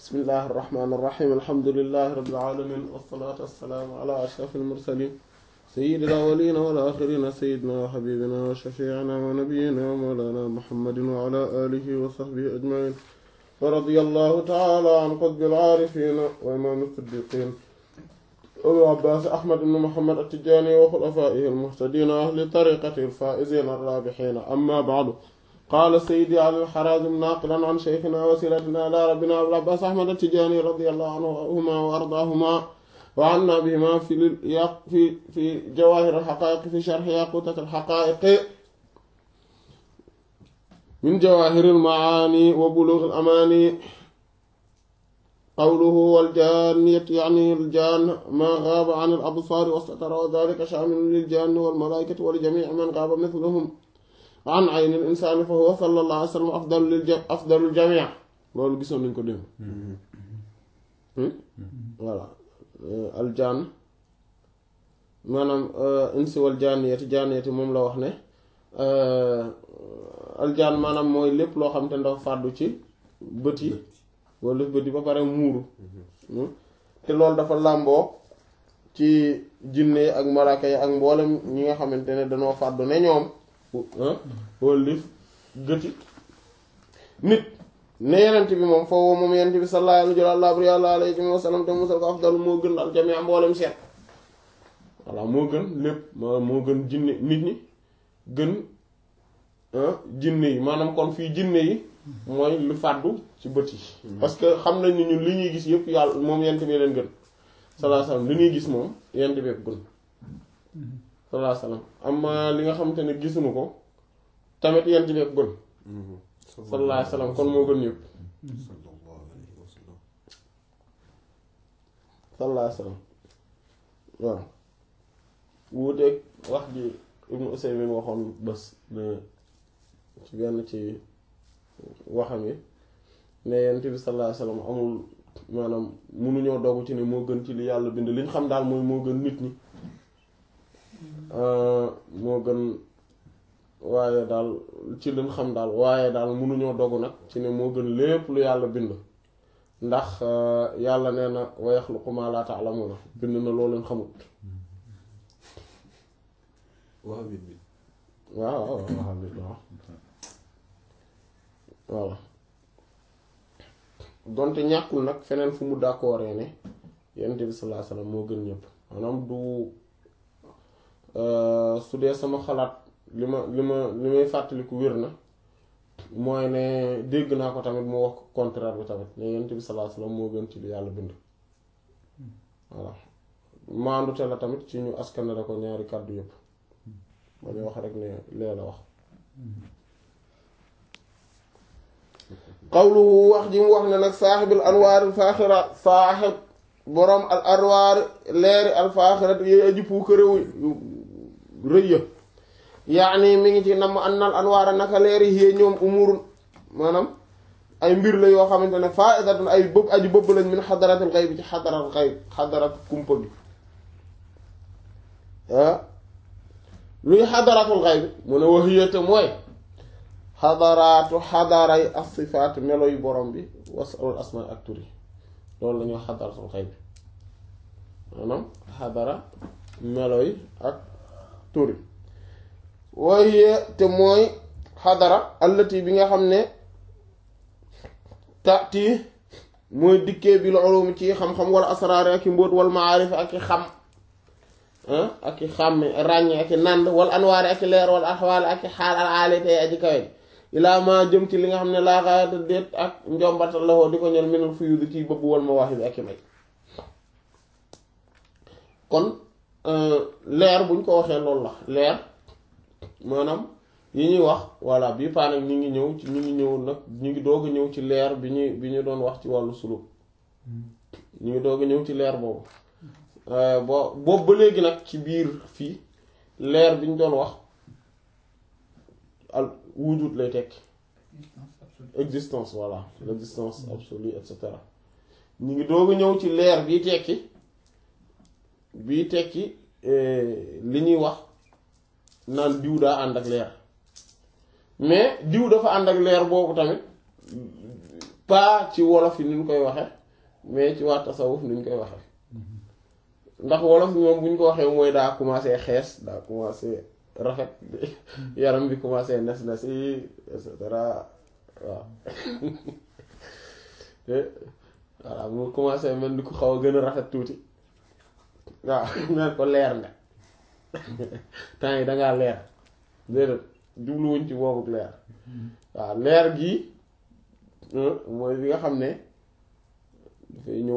bismillahi irrahmani irrahim alhamdulilahi rabbil alamin wassalatu wassalaamu ala ashrafil mursalin sayyidil awwalina wal axirina sayyidina wa habibina wa shafiina wa nabiyina wa mawlana muhammadin wa ala alihi wa sahbihi ajmain wa radiyallahu taala an qutbil aarifina wa imaam siddiqin abu abbaas ahmad ibn muhammad at-tijaani wa xulafaa'ihi al-muhtadiina wa ahli tariiqatihi al-faa'iziina ar-raabihiina amma ba'du qaala sayyidi ali al-haraazim naaqilan an shaykhinaa wasiilatinaa ilaa rabbinaa abul abbaas ahmad at-tijaani radiyallahu anhumaa wa ardaahumaa wa annaa bihimaa fi fi jawaahir al-haqaa'iq fi sharhi yaquutat al-haqaa'iq min jawaahir al-macaani wa buluugh al-amaani qawluhu waljaanniyat yaani aljann maa gaaba an al-absaar wastatara wa daalika shaamilun liljanni walmalaa'ikati wa li jamiici man gaaba mithluhum an ayni al-insaani fa huwa sallallaahu alayhi wa sallam afdalu lil afdalu jamii loolu gisoon nañu ko démb voilà aljann maanaam insi wal jaanniyati jaanniyati moom la wax ne aljann maanaam mooy lépp loo xam te ndax fàddu ci bët yi wala bët yi ba pare muuru te loolu dafa làmboo ci jinne yi ak malaaka yi ak mboolem ñi nga xamante ne dañoo fàddu ne ñoom wala lif gëti nit ne yenent bi moom foofu moom yenent bi sallallahu alayhi wa sallam te musal ko afdal moo gën al jamii mboolem seet voilà moo gën lépp moo gën jinne nit ñi gën jinne yi maanaam kon fii jinne yi mooy lu fàddu ci bët yi parce que xam nañ ni ñun li ñuy gis yëpp yàlla moom yent bi leen gën sallallahu alayhi wasallam li ñuy gis moom yent bi gën sallallahu alayhi wasallam amma li nga xamante ne gisuñu ko tamit yent bi gën sallallahu alayhi wasallam kon moo gën ñëpp sallallahu alayhi wasallam waaw wuuteeg wax ji Ibnu Usaymin waxoon bés ci benn ci waxam yi ne yonent bi sallallahu alayhi wasallam amul maanaam munuñoo dogu ci ne moo gën ci li yàlla bind li ñu xam daal mooy moo gën nit ñi moo gën waaye daal ci liñ xam daal waaye daal munuñoo dogu nag ci ne moo gën lépp lu yàlla bind ndax yàlla nee na wa yaxluqu maa laa ta'lamuuna bind na loo leen xamut waaw waaw waaw voilà donte ñàkkul nag feneen fu mu d'accordé ne yonent bi sallallahu alayhi wasallam moo gën ñëpp maanaam du su dee sama xalaat li ma li ma li may fàttaliku wér na mooy ne dégg naa ko tamit mu wax contraire bi tamit ne yonent bi sallallahu alayhi wasallam moo gën ci lu yàlla bind voilà maandute la tamit ci ñu askanale ko ñaari kàddu yëpp ma ñu wax rek ne lee la wax qawluhu wax ji mu wax ne nag saaxibil anwaaril faaxira saaxib boroom al anwaar leeri al faaxirat yooyu aji puukaréew rëy ya yaani mi ngi ci namm annal anwaara naka leeri yee ñoom umurun maanaam ay mbir la yoo xamante ne faaidatun ay bëb aji bëbb lañ min xadaratil xayb bi ci xadarat xayb xadarat kumpa bi ah luy xadaratul xayb mu ne wax yéete mooy xadaraatu xadaray asifaat melo yu borom bi wasalul asmaa ak turi loolu la ñuy wax xadaratul xayb maanaam xadara melo yi ak turi waaye te mooy xadara allati bi nga xam ne tati mooy dikkee bi la ulum ci xam-xam wala asraar ak i mbóot wal maarif ak i xam ak i xàmme ràññe ak i nànd wal anwaari ak i leer wal axwaal ak i xaal al aalite aji kawe ilaa ma jëm ci li nga xam ne laa xaayata déet ak njombatal la woo di ko ñel minal fuyudi ci bëbb wal mawaahibi ak i may kon leer buñ ko waxee loolu la leer maanaam yi ñuy wax voilà bii paa nag ñu ngi ñëw ci ñu ngi ñëw nag ñu ngi doog a ñëw ci leer bi ñu bi ñu doon wax ci wàllu suluk ñu ngi doog a ñëw ci leer boobu bo boobu ba léegi nag ci biir fii leer bi ñu doon wax al wujud lay tekki existence voilà l'existence absolue et cetera ñu ngi doog a ñëw ci leer bii tekki bii tekki li ñuy wax naan diw daa ànd ak leer mais diw dafa ànd ak leer boobu tamit pas ci wolof yi ni ñu koy waxe mais ci waa tasawuf ni ñu koy waxe ndax wolof moom bu ñu ko waxee mooy daa commencé xees daa commencé rafet yaram bi commencé nes nes yi et cetera waaw voilà mu commencé mel ni ku xaw a gën a rafet tuuti waaw neen ko leer nga temps yi dangaa leer déedéet jubluwuñ ci boobu leer waaw leer gi mooy li nga xam ne dafay ñëw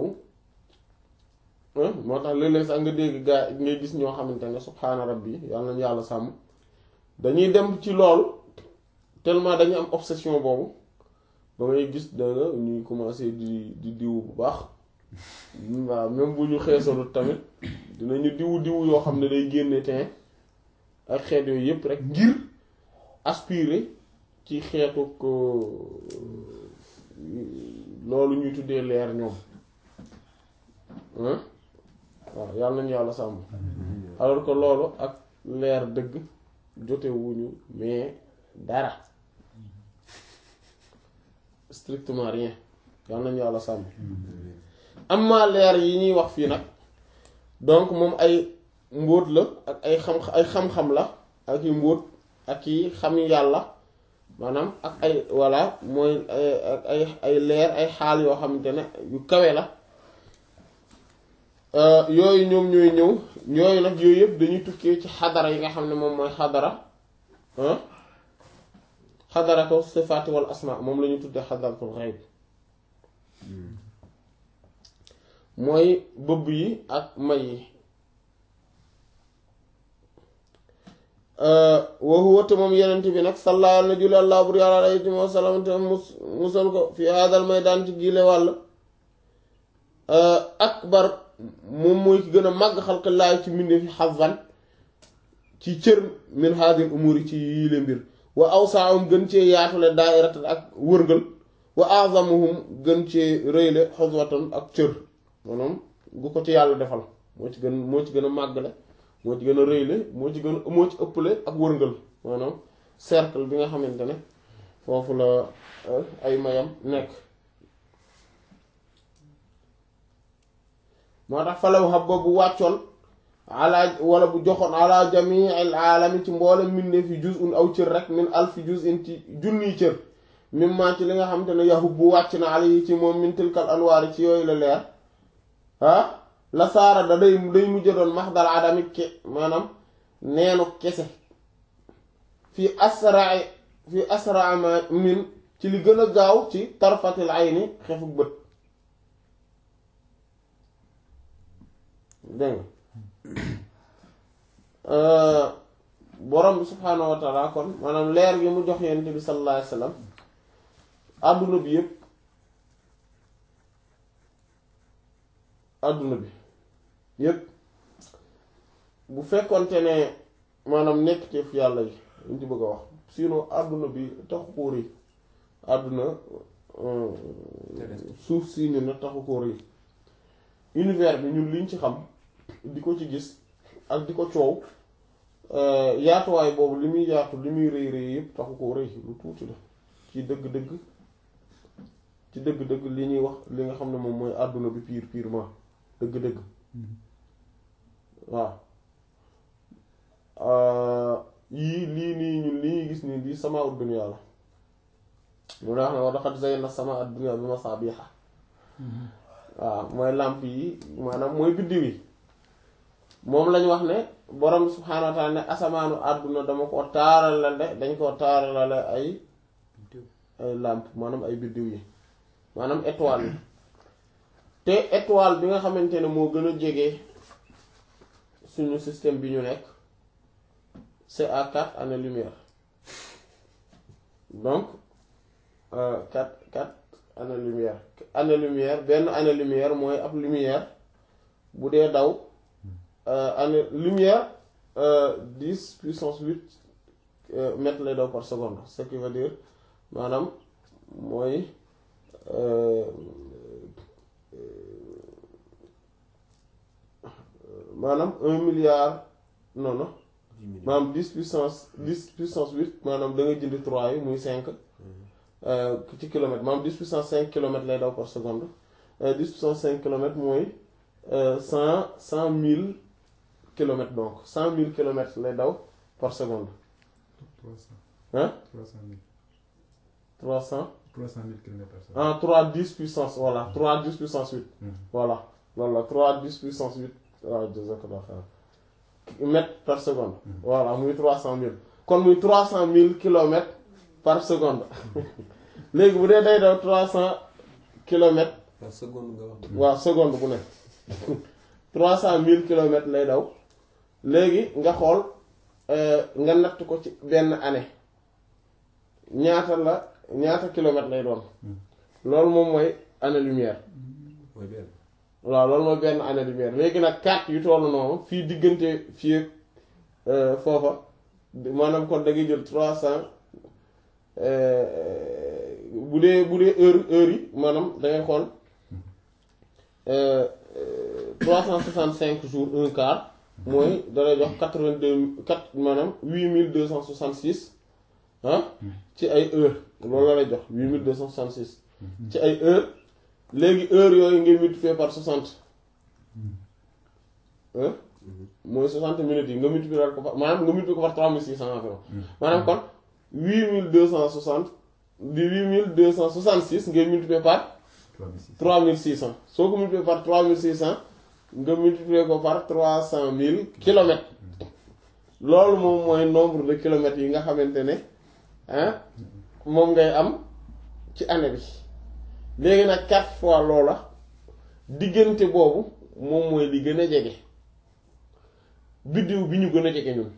moo tax léeg-léeg sax nga dégg gaa ngay gis ñoo xamante ne subhaana rabbi yàlla nañu yàlla sàmm dañuy dem ci loolu tellement dañu am obsession boobu ba ngay gis da nga ñuy commencé di di diwu bu baax waaw même bu ñu xeesalut tamit dinañu diwu diwu yoo xam ne day génne teint ak xeet yooyu yépp rek ngir aspirer ci xeetu ko loolu ñuy tuddee leer ñoom waaw yàlla nañu yàlla sàmm alors que loolu ak leer dëgg jotewuñu mais dara strictement rien yàlla nañu yàlla sàmm amma leer yi ñuy wax fii nag donc moom ay mbóot la ak ay xam ay xam-xam la ak i mbóot ak i xam yàlla maanaam ak ay voilà mooy ak ay ay leer ay xaal yoo xamante ne yu kawe la yooyu ñoom ñooy ñëw yooyu nag yooyu yëpp dañuy tukkee ci xadara yi nga xam ne moom mooy xadara xadaratu sifaati wal asma moom la ñu tuddee xadaratul xayb mooy bëbb yi ak may yi wa huwa te moom yenent bi nag sallallaahu na julli àllaa bur yàlla alayhi wa sallam te mus musal ko fi haadal maydaan ci giile wàll akbar moom mooy ki gën a màgg xalqillaay ci mbindee fi xazan ci cër min haadil umuri ci yiile mbir wa awsaahum gën cee yaatule daairatan ak wërngal wa azamuhum gën cee rëyle xoswatan ak cër maanaam gu ko ci yàlla defal moo ci gën moo ci gën a màggale moo ci gën a rëyle moo ci gën a moo ci ëpple ak wërngal maanaam cercle bi nga xamante ne foofu la ay mayam nekk moo tax falaw xab bu wàccoon ala wala bu joxoon ala jamii al aalami ci mboolem mbindeef fi juz un aw cër rek min alfi juz in ci junniy cër mimma ci li nga xamante ne yahub bu wàcc na ala yi ci moom min tilkal anwaari ci yooyu la leer ah la saara da day day mujj doon maxdal adami ke maanaam neenu kese fi asra fi asra ma min ci li gën a gaaw ci tarfatil ayni xefuk bët dégg nga borom bi subhaanahu wa taala kon maanaam leer gi mu jox yonent bi sallallahu alayhi wa sallam àdduna bi yépp àdduna bi yépp bu fekkonte ne maanaam nekkteef yàlla yi luñ ci bëgg a wax sinon àdduna bi taxu koo rëy àdduna suuf si ñu ne taxu koo rëy univers bi ñun liñ ci xam di ko ci gis ak di ko coow yaatuwaay boobu li muy yaatu li muy rëy rëy yëpp taxu koo rëy lu tuuti la ci dëgg-dëgg ci dëgg-dëgg li ñuy wax li nga xam ne moom mooy àdduna bi pire purement dëgg-dëgg waaw yii lii nii ñun li ñuy gis nii lii sama ad-dunya la mu ne wax ne wa laqad zayyana sama ad-dunya bi masaabiha waaw mooy làmp yi maanaam mooy biddiw yi moom lañu wax ne borom subhaanahu wa ta'ala ne asamaanu àdduna dama ko taaralale dañ ko taaralale ay ay làmp maanaam ay biddiw yi maanaam étoile yi te étoile bi nga xamante ne moo gën a jege suñu système bi ñu nekk c'est à quatre années-lumière donc quatre quatre années-lumière année-lumière benn année-lumière mooy ab lumière bu dee daw année lumière dix puissance huit mètres lay daw par seconde ce qui veut dire maanaam mooy maanaam un milliard non non maanaam dix puissance dix puissance huit maanaam da nga jënd trois yi muy cinq ci kilomètre maanaam 10 puissance 5 kilomètres lay daw par seconde 10 puissance 5 kilomètres mooy cent cent mille kilomètres donc cent mille kilomètres lay daw par seconde. 300 hein 300 000 300 300 000 kilomètres par seconde. ah 3 10 puissance voilà 3 10 puissance 8 Mhm. voilà loolu la 3 10 puissance 8 waaw jazakallah xayr mètres par seconde voilà muy 300 000 kon muy 300 000 kilomètres par seconde léegi bu dee day daw 300 kilomètres par seconde nga wax. waaw seconde bu nekk 300 000 kilomètres lay daw léegi nga xool euh, nga natt ko ci benn année ñaata la ñaata kilomètres lay doon loolu moom mooy année lumière mooy benn. waaw loolu mooy benn année lumière léegi nag 4 yu tollu noonu fii diggante fii ak euh, foofa maanaam kon da ngay jël 300 euh, bu dee bu dee heure heure yi maanaam da ngay xool euh, euh, 365 jours un quart mooy da lay jox 82 4 maanaam 8266 ah ci ay heure loolu la lay jox 8266 ci ay heure léegi heure yooyu ngay multiplier par 60 hein mooy 60 minutes yi nga multiplier ko par maanaam nga multiplier ko par 3600 environ maanaam kon 8260 di 8266 ngay multiplier par 3600 3600 soo ko multiplier par 3600 nga multiplier ko par 300 000 kilomètres loolu moom mooy nombre de kilomètres yi nga xamante ne ah moom ngay am ci année bi léegi nag quatre fois loola diggante boobu moom mooy li gën a jege biddiw bi ñu gën a jege ñun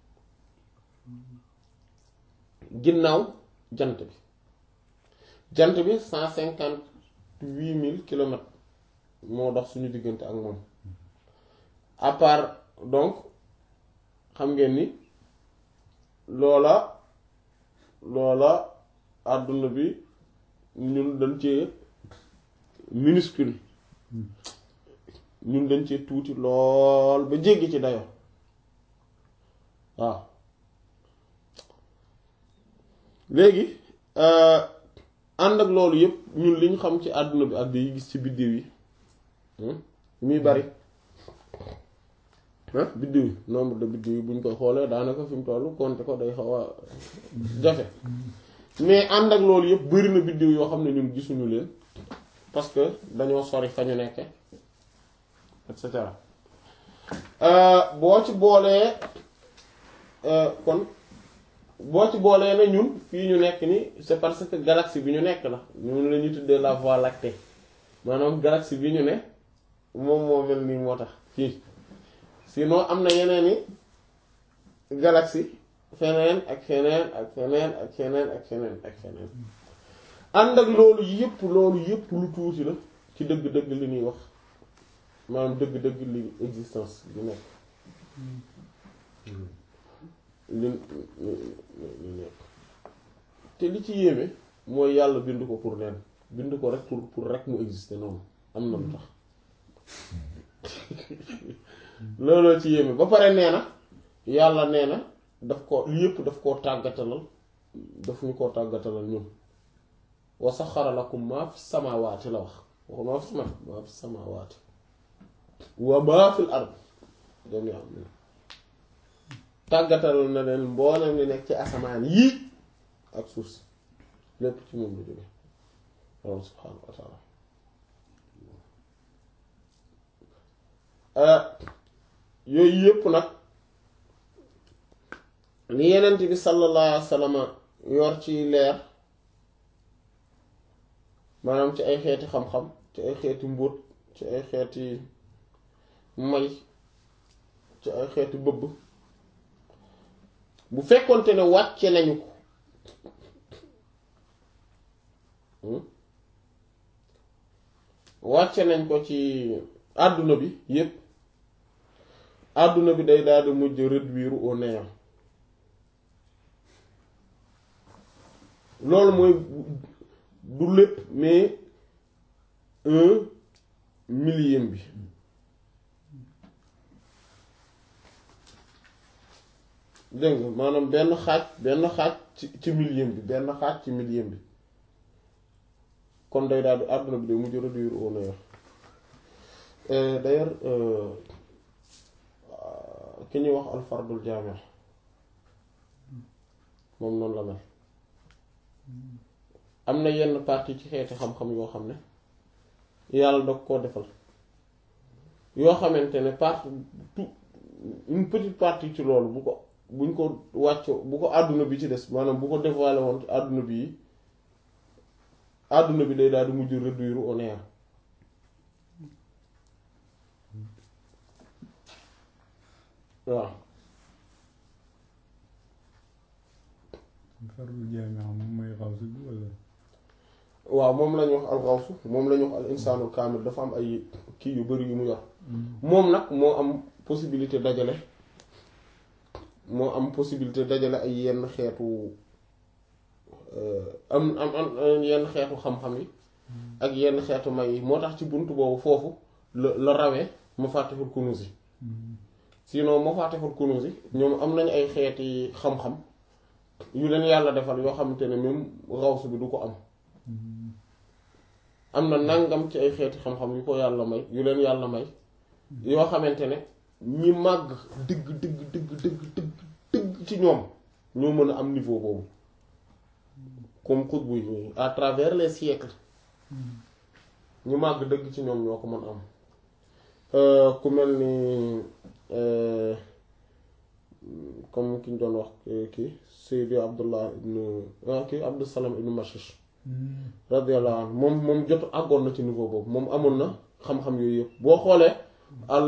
ginnaaw jant bi jant bi cent cinquante huit mille kilomètres moo dox suñu diggante ak moom à part donc xam ngeen ni loola loola àdduna bi ñun dañ cee minuscule ñun dañ cee tuuti lool ba jéggi ci dayo waaw léegi ànd ak loolu yépp ñun li ñu xam ci àdduna bi ak di gis ci biddiw yi muy bari ah biddiw yi nombre de biddiw yi bu ñu koy xoolee daanaka fi mu toll compter ko day xaw a jafe mais ànd ak loolu yëpp bari na biddiw yoo xam ne ñun gisuñu leen parce que dañoo sori fa ñu nekke et cetera boo ci boolee kon boo ci boolee ne ñun fii ñu nekk ni c'est parce que galaxie bi ñu nekk la ñun la ñuy tuddee la voie lactée maanaam galaxie bi ñu ne moom moo mel nii moo tax fii sinon am na yeneen i galaxie feneen ak feneen ak feneen ak feneen ak feneen ak feneen ànd ak loolu yépp loolu yépp lu tuuti la ci dëgg-dëgg li ñuy wax maanaam dëgg-dëgg li existence bi nekk li li nekk te li ci yéeme mooy yàlla bind ko pour leen bind ko rek pour pour rek mu exister noonu am na lu tax looloo ci yéeme ba pare nee na yàlla nee na daf ko li yépp daf koo tàggatalal daf ñu koo tàggatalal ñun wa saxara lakum maa fi samaawaati la wax waxu maa fi sama maa fi samaawaati wa maa fil ard jamii'an tàggatalal na leen mboolem li nekk ci asamaan yii ak suuf si lépp ci moom la jóge loolu subhaanahu wa taala yooyu yépp nag li yenent bi sallallahu alayhi wa sallam yor ci leer maanaam ci ay xeeti xam-xam ci ay xeeti mbóot ci ay xeeti may ci ay xeeti bëbb bu fekkonte ne wàcce nañu ko wàcce nañ ko ci àdduna bi yépp àdduna bi day daal di mujj réduire au néant loolu mooy du lépp mais un millième bi dégg nga maanaam benn xaaj benn xaaj ci ci millième bi benn xaaj ci millième bi kon day daal di àdduna bi day mujj réduire au néant d'ailleurs ki ñuy wax alfardul jaami moom noonu la mel am na yenn partie ci xeeti xam-xam yoo xam ne yàlla dog koo defal yoo xamante ne partie tout une petite partie ci loolu bu ko buñ ko wàcc bu ko àdduna bi ci des maanaam bu ko dévoilé woon ci àdduna bi yi àdduna bi day daal di mujj réduire au néant waaw fardu jaami moom mooy xawsu bi wala waaw moom la ñu wax alxawsu moom la ñu wax al insaanul kaamil dafa am ay kii yu bari yu mu yor moom nag moo am possibilité dajale moo am possibilité dajale ay yenn xeetu am am am yenn xeetu xam-xam yi ak yenn xeetu may yi moo tax ci bunt boobu foofu la la rawee Mafatihul Kunuz yi sinon Mafatihul Kunuz yi ñoom am nañu ay xeeti xam-xam yu leen yàlla defal yoo xamante ne même xawsu bi du ko am am na nangam ci ay xeeti xam-xam yu ko yàlla may yu leen yàlla may yoo xamante ne ñi màgg dëgg dëgg dëgg dëgg dëgg dëgg ci ñoom ñoo mën a am niveau boobu comme xutbu yi à travers les siècles ñu màgg dëgg ci ñoom ñoo ko mën am ku mel ni comme ki ñu doon wax kii Seydi Abdullah ibn kii Abdus Salam ibn Mashish radiyallahu anhu moom moom jot àggoon na ci niveau boobu moom amoon na xam-xam yooyu yëpp boo xoolee al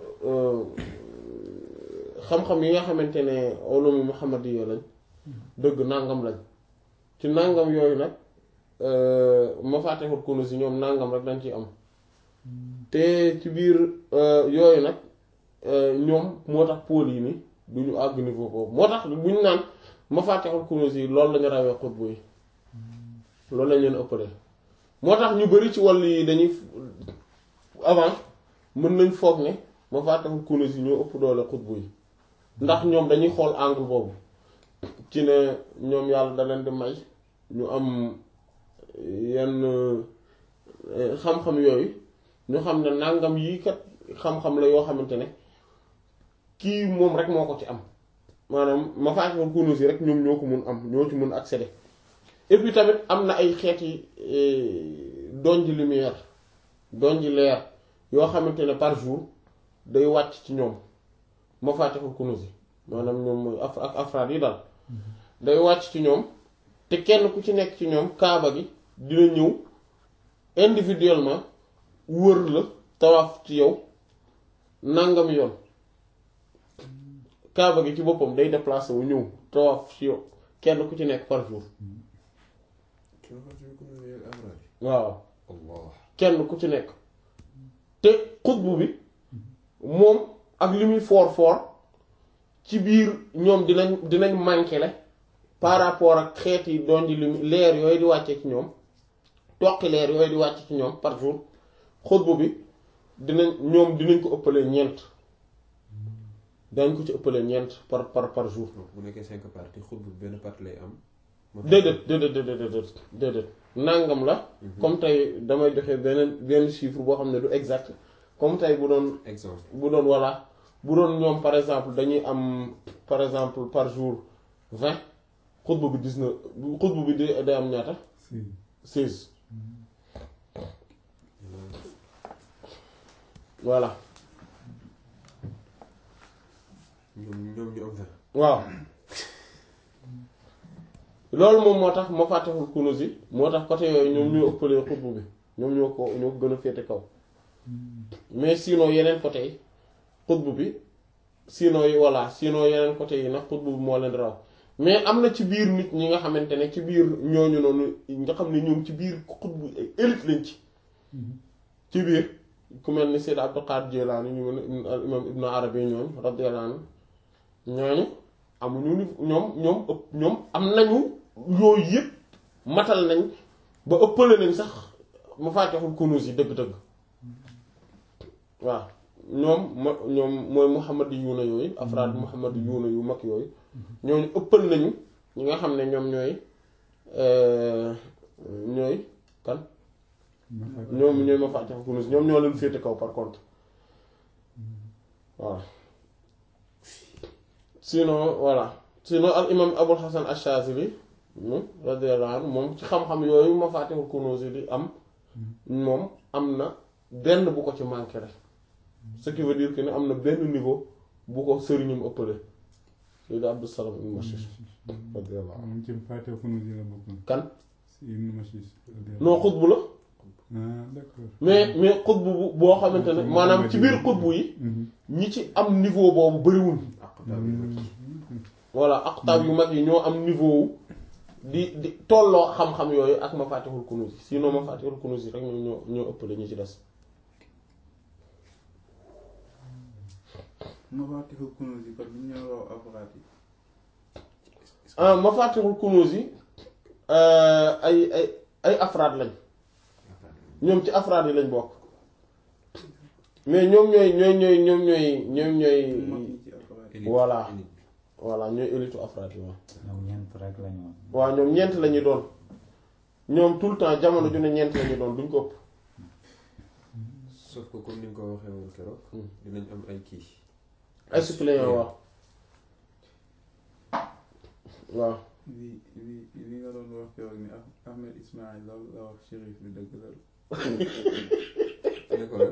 xam-xam yi nga xamante ne ulumu muhammadiyya lañ dëgg nangam lañ ci nangam yooyu nag Mafatihul Kunuz yi ñoom nangam rek dañ ciy am te ci biir yooyu nag ñoom moo tax pôle yi ni du ñu àgg niveau boobu moo tax bu ñu naan Mafatihul Kunuz yi loolu lañu rawee xutbu yi loolu lañ leen ëppalee moo tax ñu bari ci wàll yi dañuy avant mën nañ foog ne Mafatihul Kunuz yi ñoo ëpp doole xutbu yi ndax ñoom dañuy xool angle boobu ci ne ñoom yàlla da leen di may ñu am yenn xam-xam yooyu ñu xam ne nangam yii kat xam-xam la yoo xamante ne kii moom rek moo ko ci am maanaam Mafatihul Kunuz yi rek ñoom ñoo ko mun am ñoo ci mun accéder et puis tamit am na ay xeeti donji lumière donji leer yoo xamante ne par jour day wàcc ci ñoom Mafatihul Kunuz yi maanaam ñoom mooy af ak afraad yi daal day wàcc ci ñoom te kenn ku ci nekk ci ñoom kaaba gi dina ñëw individuellement wër la tawaaf ci yow nangam yoon kaaba gi ci boppam day déplacé wu ñëw tawaaf ci yow kenn ku ci nekk par jour waaw kenn ku ci nekk te xutbu bi moom ak li muy foor foor ci biir ñoom dinañ dinañ manqué le par rapport ak xeet yi doon di lu leer yooyu di wàcce ci ñoom toqi leer yooyu di wàcce ci ñoom par jour xutbu bi dinañ ñoom dinañ ko ëppalee ñeent dañ ko ci ëppalee ñeent par par par jour bu nekkee cinq parties xutbu benn partie lay am déedéet déedéet déedéet déedéet nangam la comme tey damay joxe beneen benn chiffre boo xam ne du exact comme tey bu doon exemple bu doon voilà bu doon ñoom par exemple dañuy am par exemple par jour vingt xutba bi dix-neuf xutba bi day day am ñaata si seize voilà ñoom ñoom ñu am vingt waaw loolu moom moo tax Mafatihul Kunuz yi moo tax côté yooyu ñoom ñoo ëppalee xutbu bi ñoom ñoo ko ñoo ko gën a féete kaw mais sinon yeneen côté yi xutbu bi sinon yi voilà sinon yeneen côté yi nag xutbu bi moo leen raw mais am na ci biir nit ñi nga xamante ne ci biir ñooñu noonu nga xam ne ñoom ci biir xutbu ay élite lañ ci ci biir ku mel ni Sayyid Abdul Qadir Jilani ñu mel al imam Ibn Arabi ñooñu radiyallahu anhu ñooñu amuñu ni ñoom ñoom ëpp ñoom am nañu yooyu yëpp matal nañ ba ëppale nañ sax Mafatihul Kunuz yi dëgg-dëgg waaw ñoom ma ñoom mooy Muhammad yuuna yooyu afraad Muhammad yuuna yu mag yooyu ñooñu ëppal nañu ñi nga xam ne ñoom ñooy ñooy kan ñoom ñooy mafatihul kunuz ñoom ñoo leen féete kaw par contre voilà sinon voilà sinon al imam abul hasan ash-shazili moom radiyallahu anhu moom ci xam-xam yooyu mafatihul kunuz yi di am moom am na benn bu ko ci manqué rek ce qui veut dire que ne am na benn niveau bu ko sëriñum ëppale Sayyid Abdus Salam ibn Mashish radiyallahu anhu moom ci Faatiha Kunûz yi la bokk kan si Ibn Mashish non xutbu la ah d'accord mais mais xutbu bu boo xamante ne maanaam ci biir xutbu yi ñi ci am niveau boobu bëriwul aqtaab yu mag yi. voilà aqtaab yu mag yi ñoo am niveau wu di di tolloo xam-xam yooyu ak mafatihul kunuz yi sinon mafatihul kunuz yi rek ñoo ñoo ñoo ëppale ñi ci des Mafatihul Kunûz yi kon ñu ñoo raw afraad yi ah mafatihul kunuz yi euh, ay ay ay afraad lañ ñoom ci afraad yi lañ bokk mais ñoom ñooy ñooy ñooy ñoom ñooy ñoom ñooy mag ñi ci afraad yi Élite, Voilà. élite. voilà ñooy élitu afraad yi waaw ñoom ñeent rek lañu woon. waaw ñoom ñeent la ñuy doon ñoom tout le temps jamono ju ne ñeent la ñuy doon duñ ko ëpp sauf que comme ni nga ko waxee woon keroog. Hmm. dinañ am ay kii. ay suppléants waaw waaw li li li nga doon wax keroog ni Ah- Ahmed Ismaïl la la wax shérif bi dëgg la ne ko lan.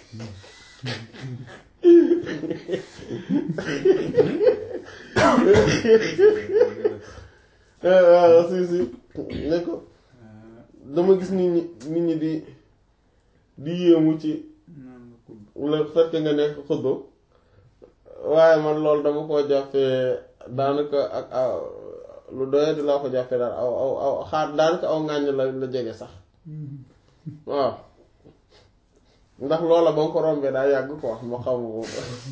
Eh, waaw si si ne ko ah dama gis nit ñi nit ñi di di yéemu ci naan la kudd le fait que nga nekk xuddu waaye man loolu dama koo jàppee daanaka ak aw lu doye di laa ko jàppee daal aw aw aw xaar daanaka aw ŋàññ la la jege sax waaw ndax loola ba nga ko rombee daa yàgg ko wax ma xamu ko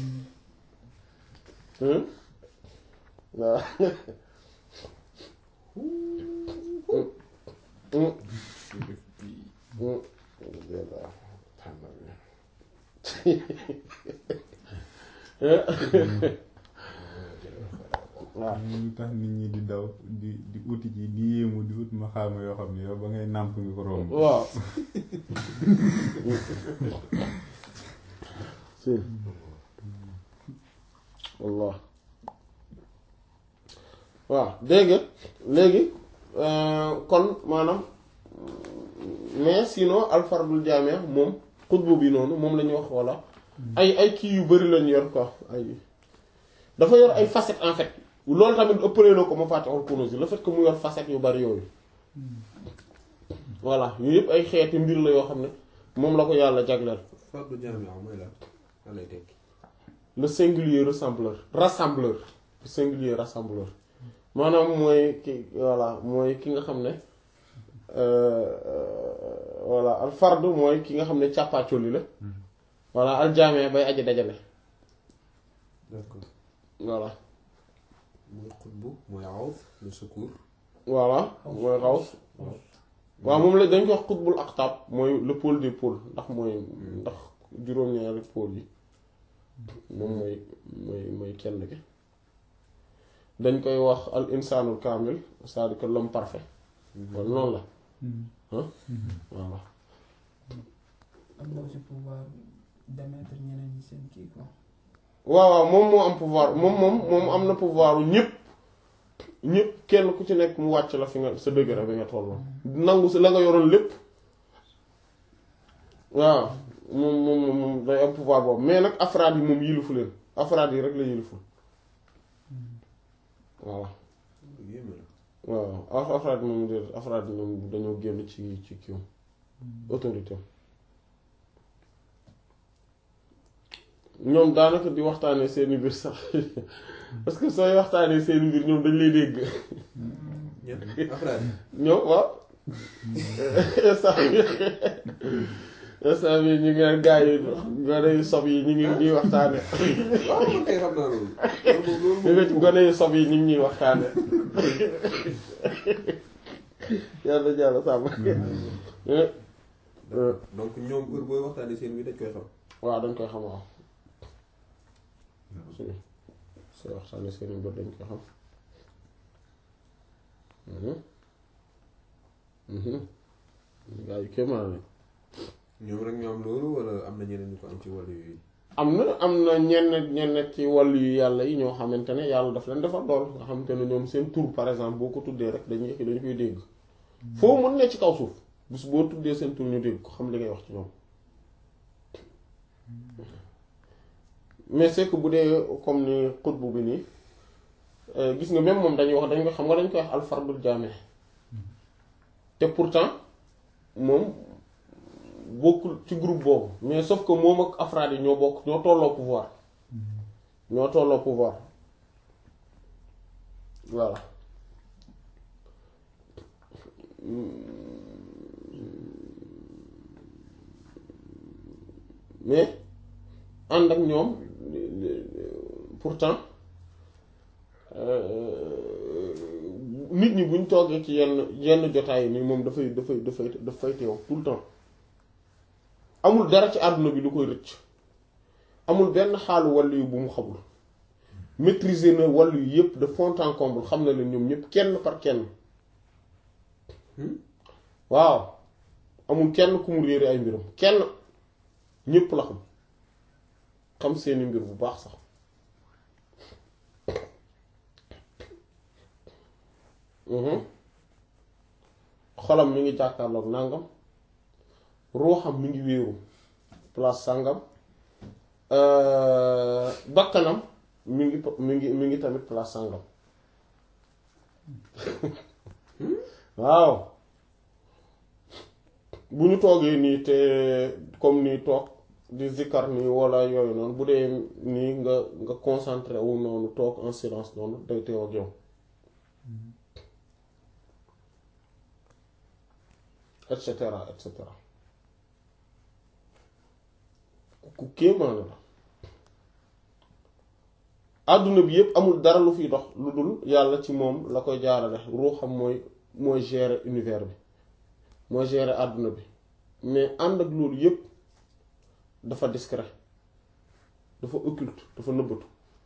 Hmm? waaw Hmm. Hmm. waaw lu tax nit ñi di daw di di uti ji di yéemu di ut ma xaama yoo xam ne yow ba ngay nàmp nga ko romb waaw si wallah waaw dégg nga léegi euh, kon maanaam mais sinon alfardul jaamia moom xutbu bi noonu moom la ñuy wax walla ay ay kii yu bari lañu yor quoi ay dafa yor ay facettes en fait loolu tamit ëppalee na ko ma fàtte al kunuz le fait que mu yor facettes yu bari yooyu voilà yooyu yëpp ay xeeti mbir la yoo xam ne moom la ko yàlla jagleel fardu jaami mooy lan lan lay tekki. le singulier rassembleur rassembleur le singulier rassembleur maanaam mooy ki voilà mooy ki nga xam ne euh, euh, voilà al fard mooy ki nga xam ne càppaacoli la voilà al jaame bay aji dajale d'accord voilà mooy xutbu mooy awf le secours. voilà mooy xaws waaw moom la dañ ko wax xutbul aqtab mooy le pôle des pôles ndax mooy ndax juróom-ñaari pôle yi moom mooy mooy mooy kenn ki dañ koy wax al insanul kamil c'est-à-dire que l'homme parfait kon noonu la ah voilà am na aussi pouvoir démettre ñeneen ñi seen kii quoi. waaw waaw moom moo am pouvoir moom moom moom am na pouvoir u ñëpp ñëpp kenn ku ci nekk mu wàcc la fi nga sa degré bi nga tolloon nangu si la nga yoroon lépp waaw moom moom moom moom day am pouvoir boobu mais nag afraad yi moom yilifu leen afraad yi rek la yiliful waaw yéeme la. waaw af afraad yi moom déedéet afraad yi moom dañoo génn ci ci kiw autorité ñoom daanaka di waxtaanee seeni mbir sax parce que sooy waxtaanee seeni mbir ñoom dañ lay dégg ñett afraad ñoom waaw instant bi instant bi ñu ngi naan gars yi gone yu sob yi ñu ngi ñuy waxtaane waaw man kay xam naa loolu. loolu moom ñu nga ci gone yu sob yi ñu ngi ñuy waxtaane yàlla jàlla sàmm donc ñoom heure booy waxtaanee seen bi dañ koy xam. waaw dañ koy xam waaw suñu sooy waxtaane seeni mbir dañ koy xam gaa yu kéemaan lañ ñoom rek ñu am loolu wala am na ñeneen ñu ko am ci wàllu yooyu am na am na ñenn ñenn ci wàllu yu yàlla yi ñoo xamante ne yàlla daf leen defal dool nga xamante ne ñoom seen tur par exemple boo ko tuddee rek dañuy dañu koy dégg foo mën ne ci kaw suuf bis boo tuddee seen tur ñu dégg ko xam li ngay wax ci ñoom mais c'est que bu dee comme ni xutbu bi nii gis nga même moom dañuy wax dañ ko xam nga dañ koy wax alfardul jaame te pourtant moom bokkul ci groupe boobu mais sauf que moom ak afraad yi ñoo bokk ñoo tolloo pouvoir ñoo tolloo pouvoir voilà mais ànd ak ñoom pourtant nit ñi buñ toogee ci yenn yenn jotaay ni moom dafay dafay dafay dafay teew tout le temps amul dara ci àdduna bi lu koy rëcc amul benn xaalu wàllu yu bu mu xamul maîtriser na wàllu yu yépp de fond en comble xam na leen ñoom ñépp kenn par kenn waaw amul kenn ku mu réere ay mbiram kenn ñépp la xam xam seeni mbir bu baax sax xolam mi ngi jàkkaarloog nangam ruuxam mi ngi wéeru place sàngam bakkanam mi ngi mi ngi mi ngi tamit place sàngam waaw bu ñu toogee nii te comme nii toog di zikkar nii walla yooyu noonu bu dee nii nga nga concentré wu noonu toog en silence noonu day teew ak yow et cetera et cetera ku kéemaane la àdduna bi yépp amul dara lu fiy dox lu dul yàlla ci moom la koy jaarale ruuxam mooy mooy gérer univers bi mooy gérer àdduna bi mais ànd ak loolu yépp dafa discret dafa occulte dafa nëbbatu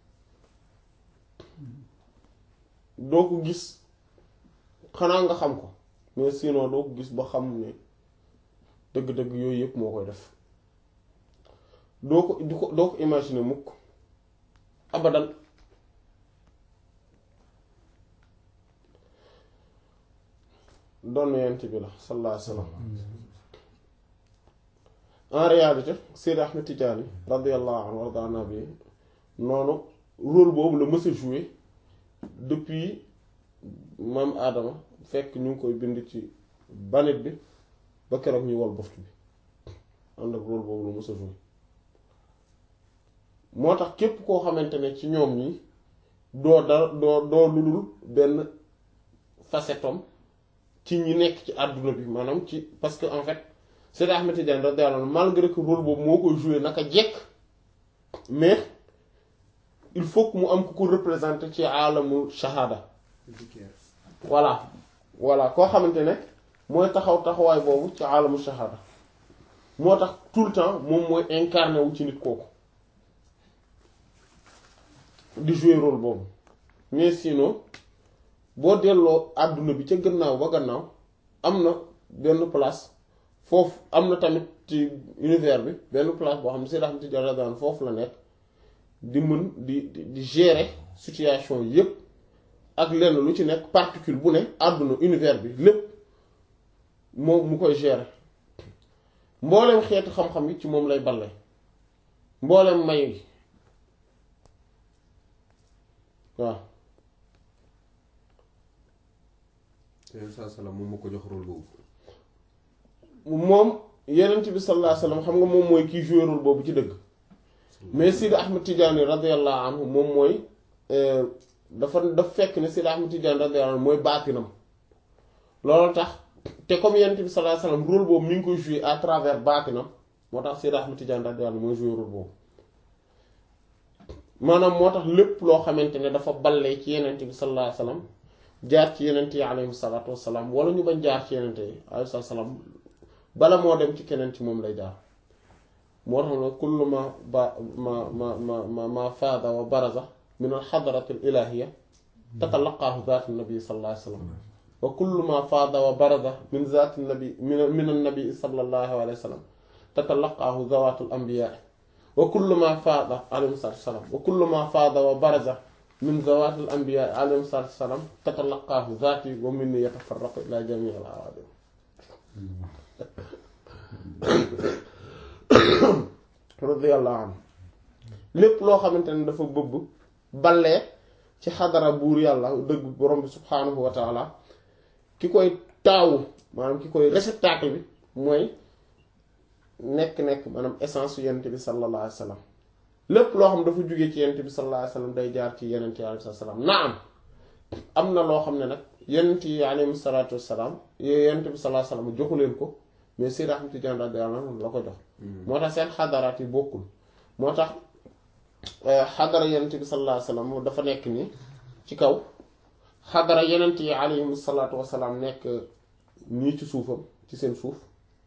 doo ko gis xanaa nga xam ko mais sinon doo ko gis ba xam ne dëgg-dëgg yooyu yépp moo koy def doo ko du ko doo ko imaginer mukk abadan doon yent bi la sallallahu alayhi wasallam en réalité Seydi Ahmed Tidiane radiyallahu anhu warda nabi noonu rôle boobu la mës a jouer depuis maam Adama fekk ñu ngi koy bind ci banit bi ba keroog ñuy wol boftu bi ànd ak rôle boobu la mës a jouer moo tax képp koo xamante ne ci ñoom ñi doo dara doo doo ludul benn facetom ci ñi nekk ci àdduna bi maanaam ci parce que en fait Seydi Ahmed Tidiane radiyallahu anhu malgré que rôle boobu moo koy jouer naka jekk mais il faut que mu am ku ko représenter ci alamul shahada voilà voilà koo xamante ne mooy taxaw taxawaay boobu ci alamul shahada moo tax tout le temps moom mooy incarné wu ci nit kooku di jouer rôle boobu mais sinon boo delloo àdduna bi ca gannaaw ba gannaaw am na benn place foofu am na tamit ci univers bi benn place boo xam ne Seydi Ahmed Tidiane radiyallahu anhu foofu la nekk di mën di di gérer situation yépp ak lenn lu ci nekk particule bu ne àdduna univers bi lépp moom mu koy gérer mboolem xeeti xam-xam yi ci moom lay balle mboolem may gi waaw yeneen saa salaam moom moo ko jox rôle boobu. moom yenent bi sallallahu alayhi wasallam xam nga moom mooy kii joué rôle boobu ci dëgg mais Sidi Ahmed Tidiane radiyallahu anhu moom mooy dafa daf fekk ne Sidi Ahmed Tidiane radiyallahu anhu mooy baatinam loolu tax te comme yenent bi sallallahu alayhi wasallam rôle boobu mi ngi koy joué à travers baatinam moo tax Sidi Ahmed Tidiane radiyallahu anhu mooy joué rôle boobu maanaam moo tax lépp loo xamante ne dafa ballee ci yenent bi sallallahu alayhi wasallam jaar ci yenent yi alayhi salaatu wassalaam wala ñu bañ jaar ci yenent yi alayhi salaam bala moo dem ci keneen ci moom lay jaar moo tax na kullu ma ba ma ma ma ma ma faada wa baraza min al xadarati al ilahiya tatalaqaahu zaatu nabi sallallahu alayhi wasallam wa kullu ma faada wa baraza min zaati nabi min min an nabi sallallahu alayhi wasallam tatalaqaahu zawaatul anbiyaa wa kullu ma faada alayhi salaatu wasalaam wa kullu ma faada wa baraza min zawaatil anbiyaa alayhi salaatu wasalaam tatalaqaahu zaati wa minni yatafarraqu ila jamii al awaadim radiyallahu anhu lépp loo xamante ne dafa bëbb ballee ci xadara buur yàlla dëgg borom bi subhaanahu wa taala ki koy taawu maanaam ki koy réceptacle bi mooy nekk-nekk maanaam essence su yenent bi sallallahu alayhi wa sallam lépp loo xam dafa jóge ci yenent bi sallallahu alayhi wa sallam day jaar ci yenent yi alayhi salaam naam am na loo xam ne nag yenent yi alayhi salaatu wassalaam yenent bi sallallahu alayhi wa sallam joxu leen ko mais Seydi Ahmad Tijaan radiyallahu anhu la ko jox moo tax seen xadaraat yi bokkul moo tax xadara yenent bi sallallahu alayhi wa sallam dafa nekk nii ci kaw xadara yenent yi alayhim salaatu wasalaam nekk nii ci suufam ci seen suuf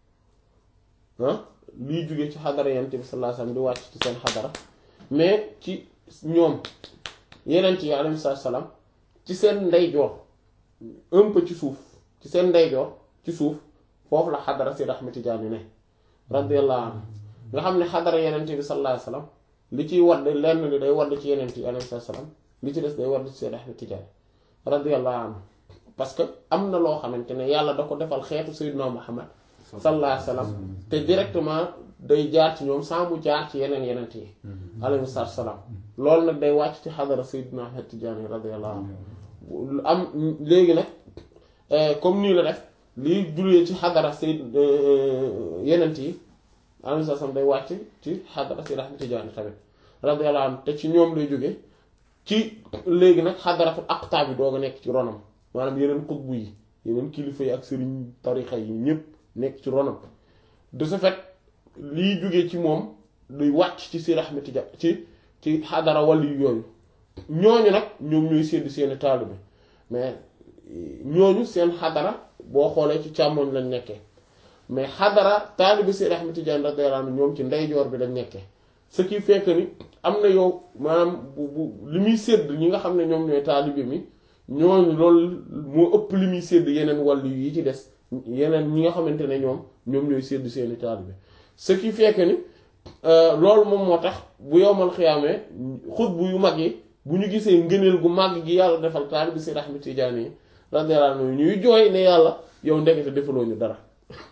ah liy jóge ci xadara yenent bi sallallahu alayhi wa sallam di wàcc ci seen xadara mais ci ñoom yenent yi alayhim salaatu wasalaam ci seen ndeyjoor un peu ci suuf ci seen ndeyjoor ci suuf foofu la xadara Seydi Ahmad Tijaani ne radiyallahu anhu nga xam ne xadara yenent bi sallallahu alayhi wa sallam li ciy wadd lenn li day wadd ci yenent yi alayhi salaam li ci des day wadd ci Seydi Ahmad Tijaani radiyallahu anhu parce que am na loo xamante ne yàlla da ko defal xeetu Seydina Muhammad sallallahu alayhi wa sallam te directement day jaar ci ñoom sans mu jaar ci yeneen yenent yi alayhi salaam loolu nag day wàcc ci xadara Seydina Ahmad Tijaani radiyallahu anhu am léegi nag comme nii la def liy julee ci xadara Seyd yenent yi alayhi salaam day wàcc ci xadara Seydi Ahmad Tijaani tamit radiyallahu anhu te ci ñoom lay jóge ci léegi nag xadaratul aqtaab bi doog a nekk ci ronam maanaam yeneen xutbu yi yeneen kilifa yi ak sëriñ tarixa yi ñépp nekk ci ronam de ce fait liy jóge ci moom luy wàcc ci Seydi Ahmad Tijaan ci ci xadara wàll yu yooyu ñooñu nag ñoom ñooy séddu seeni taalibe mais ñooñu seen xadara boo xoolee ci càmmoñ lañ nekkee mais xadara taalibe Seydi Ahmad Tijaan radiyallahu anhu ñoom ci ndeyjoor bi lañ nekkee ce qui fait que ni am na yow maanaam bu bu li muy sédd ñi nga xam ne ñoom ñooy taalibe mi ñooñu loolu moo ëpp li muy sédd yeneen wàllu yi ci des yeneen ñi nga xamante ne ñoom ñoom ñooy sédd seeni taalibe ce qui fait que ni loolu moom moo tax bu yowmal xiyaamee xutbu yu mag yi bu ñu gisee ngëneel gu màgg gi yàlla defal taalibe Seydi Ahmad Tijaani yi radiyallahu anhu ñuy jooy ne yàlla yow ndekete defaloo ñu dara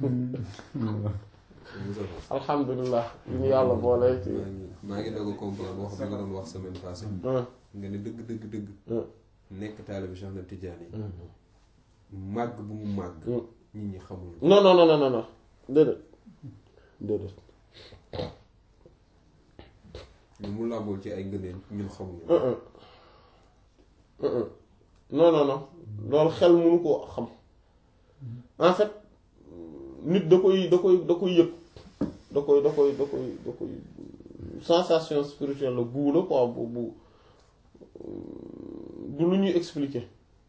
alhamdulilah li ñu yàlla boole ci maa ngi doog a comprendre wax bi nga doon wax semaine passée nga ne dëgg dëgg dëgg nekk taalibe Cheikh Ahmad Tidiane yi màgg bu mu màgg nit ñi xamul non non non non non déedéet déedéet ñu mu làmbool ci ay ngëneel ñun xamul non non non loolu xel mënu koo xam en fait nit da koy da koy da koy yëg da koy da koy da koy da koy sensation spirituelle la guu la quoi bu bu du lu ñuy expliquer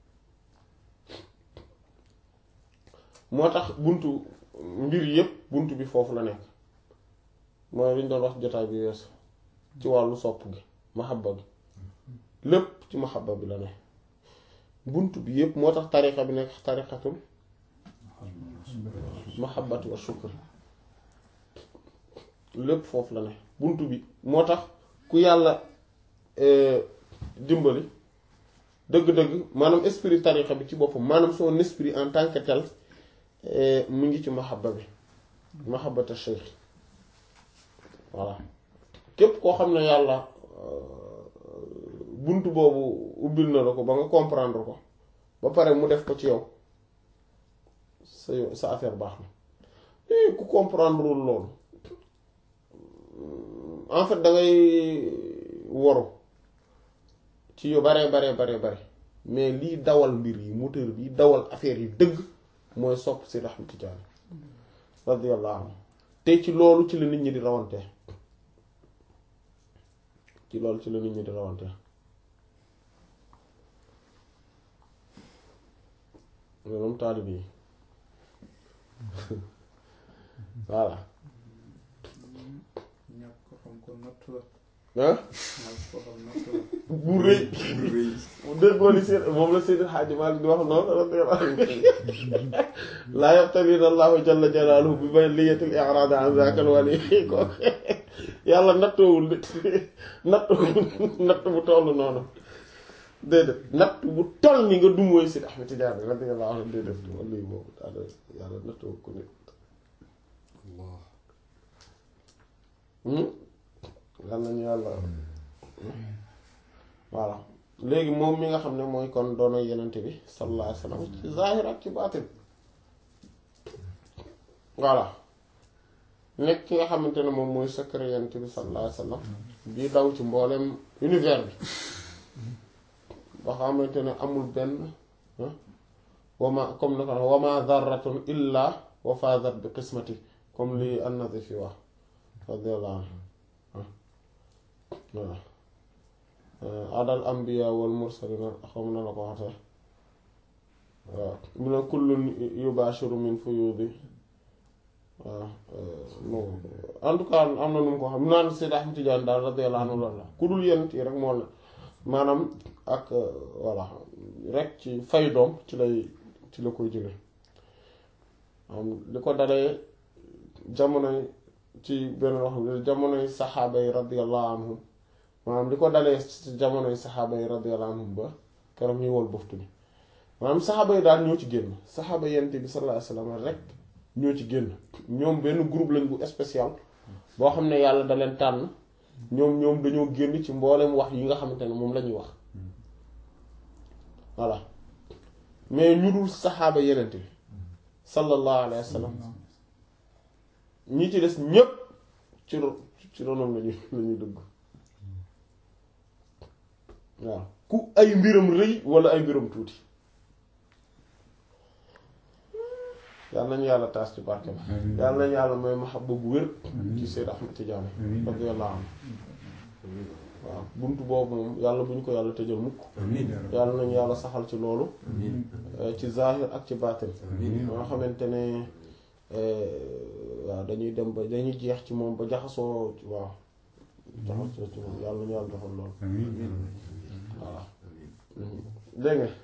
moo tax buntu mbir yépp buntu bi foofu la nekk mooy li ñu doon wax jotaay bi weesu ci wàllu sopp gi mahabba gi lépp ci mahabba bi la ne buntu bi yépp moo tax tariqa bi nekk tariqatul mahabbati wa shukr lépp foofu la ne buntu bi moo tax ku yàlla dimbali dëgg-dëgg maanaam esprit tariqa bi ci boppam maanaam son esprit en tant que tel mu ngi ci mahabba bi mahabbata cheikh voilà képp koo xam ne yàlla buntu boobu ubbil na la ko ba nga comprendre ko ba pare mu def ko ci yow sa sa affaire baax na ku comprendre loolu en fait da ngay waru ci yu bare bare bare bare mais lii dawal mbir yi moteur bi dawal affaire yi dëgg mooy sopp si Ahmad Tijaani radiyallahu anhu te ci loolu ci la nit ñi di rawante ci loolu ci la nit ñi di rawante moom taalib yi voilà ñàkk ko xam ko natt la ah mag koo xam natt la bu rëy bu déggoo li seen moom la Seydi Hadji Malick di wax noonu radiyallahu anhu laa yabtalina allahu jalla jalaaluhu bi balliyatil i'raad an zaaka al-wali ko yàlla nattoowul nit nattoowul natt bu toll noonu déedéet natt bu toll ni nga dumooy Seydi Ahmed Tidiane radiyallahu anhu déedéet wala lii boobu daal yàlla nattoo ko nit Allah yàlla nañu yàlla voilà léegi moom mi nga xam ne mooy kon doono yenente bi sallallahu alayhi wa sallam ci zahir ak ci baatin voilà nekk ki nga xamante ne moom mooy secret yenente bi sallallahu alayhi wa sallam bii daw ci mboolem univers bi ba xamante ne amul benn wama comme na ko wama zarratun illa wa fazat bi qismati comme li an-Nazifi wax radiyallahu anhu voilà adal ambiya wal mursalina xam na la ko waxte waaw mu ne kullun yubashiru min fuyudi waaw en tout cas am na nu mu ko xam naan Seydi Ahmed Tidiane daal radiyallahu anhu loolu la ku dul yent yi rek moo la maanaam ak voilà rek ci fay doom ci lay ci la koy jële am li ko dalee jamonoy ci benn wax jamonoy saxaaba yi radiyallahu anhum maanaam li ko dalee ci jamonoy saxaaba yi radiyallahu anhum ba keroog ñuy wol buftu bi maanaam saxaaba yi daal ñoo ci génn saxaaba yent bi sallallahu alayhi wasallam rek ñoo ci génn ñoom benn groupe lañ bu spécial boo xam ne yàlla da leen tànn ñoom ñoom dañoo génn ci mboolem wax yi nga xamante ne moom la ñuy wax voilà mais ñu dul saxaaba yenent bi sallallahu alayhi wasallam ñi ci des ñépp ci ro ci ronom lañu lañuy dugg waaw ku ay mbiram rëy wala ay mbiram tuuti yàlla nañu yàlla taas ci barke ba yàlla nañu yàlla may mahabba bu wér ci Seyd Ahmed Tidiane radiyallahu anhu waaw buntu boobu moom yàlla bu ñu ko yàlla tëjal mukk yàlla nañu yàlla saxal ci loolu ci zahir ak ci baatin nga xamante ne waaw dañuy dem ba dañuy jeex ci moom ba jaxasoo waaw jaxasoo ci moom yàlla nañu yàlla defal loolu voilà dégg nga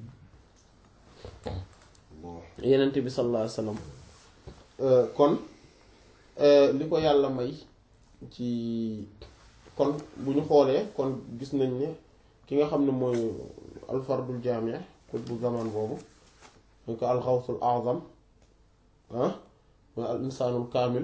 yenent bi sallallahu alayhi wasallam kon li ko yàlla may ci kon bu ñu xoolee kon gis nañ ne ki nga xam ne mooy alfardul jaami kut bu zaman boobu dañ ko alxawsul azam ah mooy al insaanul kaamil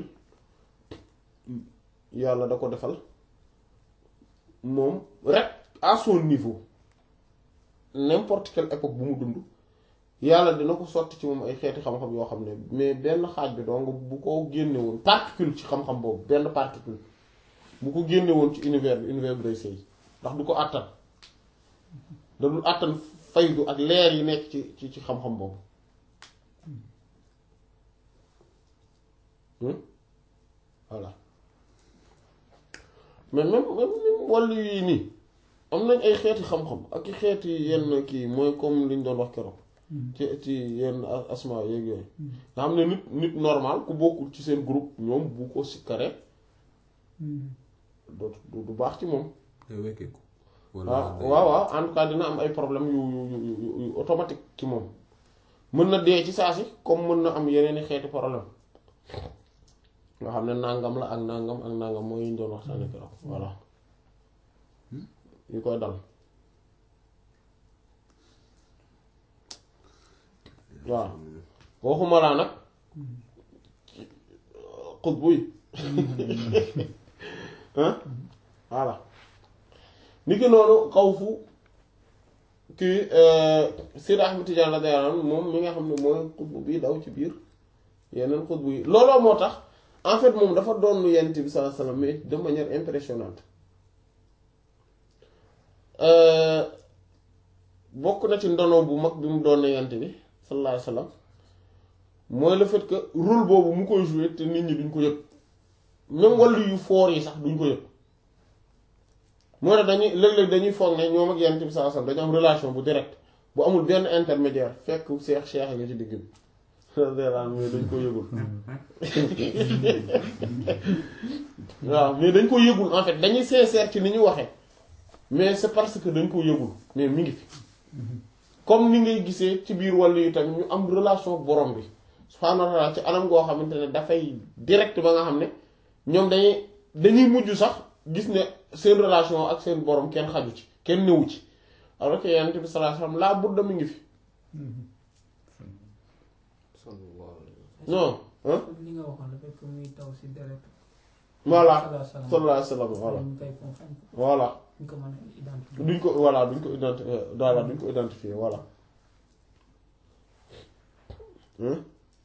yàlla da ko defal moom rek à son niveau n'importe quelle époque bu mu dund yàlla dina ko sotti ci moom ay xeeti xam-xam yoo xam ne mais benn xaaj bi donc bu ko génne woon particule ci xam-xam boobu benn particule bu ko génne woon ci univers bi univers bi day sëy ndax du ko àttan da dul àttan faydu ak leer yi nekk ci ci ci xam-xam boobu voilà mais même même wàllu yi nii am nañ ay xeeti xam-xam ak i xeeti yenn kii mooy comme liñ doon wax keroog ci ci yenn asma yeeg yooyu nga xam ne nit nit normal ku bokkul ci seen groupe ñoom bu ko sikkare du du baax ci moom day wekkeeku waaw waaw waaw en tout cas dina am ay problème yu yu yu yu automatique ci moom mën na dee ci saa si comme mën na am yeneen i xeeti problème nga xam ne nangam la ak nangam ak nangam mooy yi ñu doon waxtaane keroog voilà yu koy dal waaw waxuma laa nag xutbu yi voilà ni ki noonu xaw fu kii Seydi Ahmed Tidiane radiyallahu anhu moom mi nga xam ne mooy xutbu bi daw ci biir yeneen xutbu yi looloo moo tax en fait moom dafa doon yent bi sallallahu alayhi wasallam mais de manière impressionnante bokk na ci ndono bu mag bi mu doon yent bi sallallahu alayhi wasallam mooy le fait que rôle boobu mu koy jouer te nit ñi duñ ko yëg même wàllu yu foor yi sax duñ ko yëg moo tax dañuy léeg-léeg dañuy foog ne ñoom ak yent bi sallallahu alayhi wasallam dañu am relation bu direct bu amul benn intermédiaire fekk seex seex nga ci digg bi radiyallahu anhu mais dañ ko yëgul waaw mais dañ ko yëgul en fait dañuy sincère ci ni ñu waxee mais c'est parce que dañ ko yëgul mais mi ngi fi comme ni ngay gisee ci biir wàllu yi tamit ñu am relation ak borom bi subhaanahu wa ta'ala ci anam goo xamante ne dafay direct ba nga xam ne ñoom dañuy dañuy mujj sax gis ne seen relation ak seen borom kenn xaju ci kenn newu ci alors que yonent bi sallallahu alayhi wasallam laa budda mi ngi fi sallallahu alayhi wa non hein li nga waxoon le fait que muy taw si deret voilà sallallahu sallallahu alayhi wasallam voilà ñu koy comprendre voilà ñu ko mën a identifier duñ ko voilà duñ ko identifier voilà duñ ko identifier voilà hein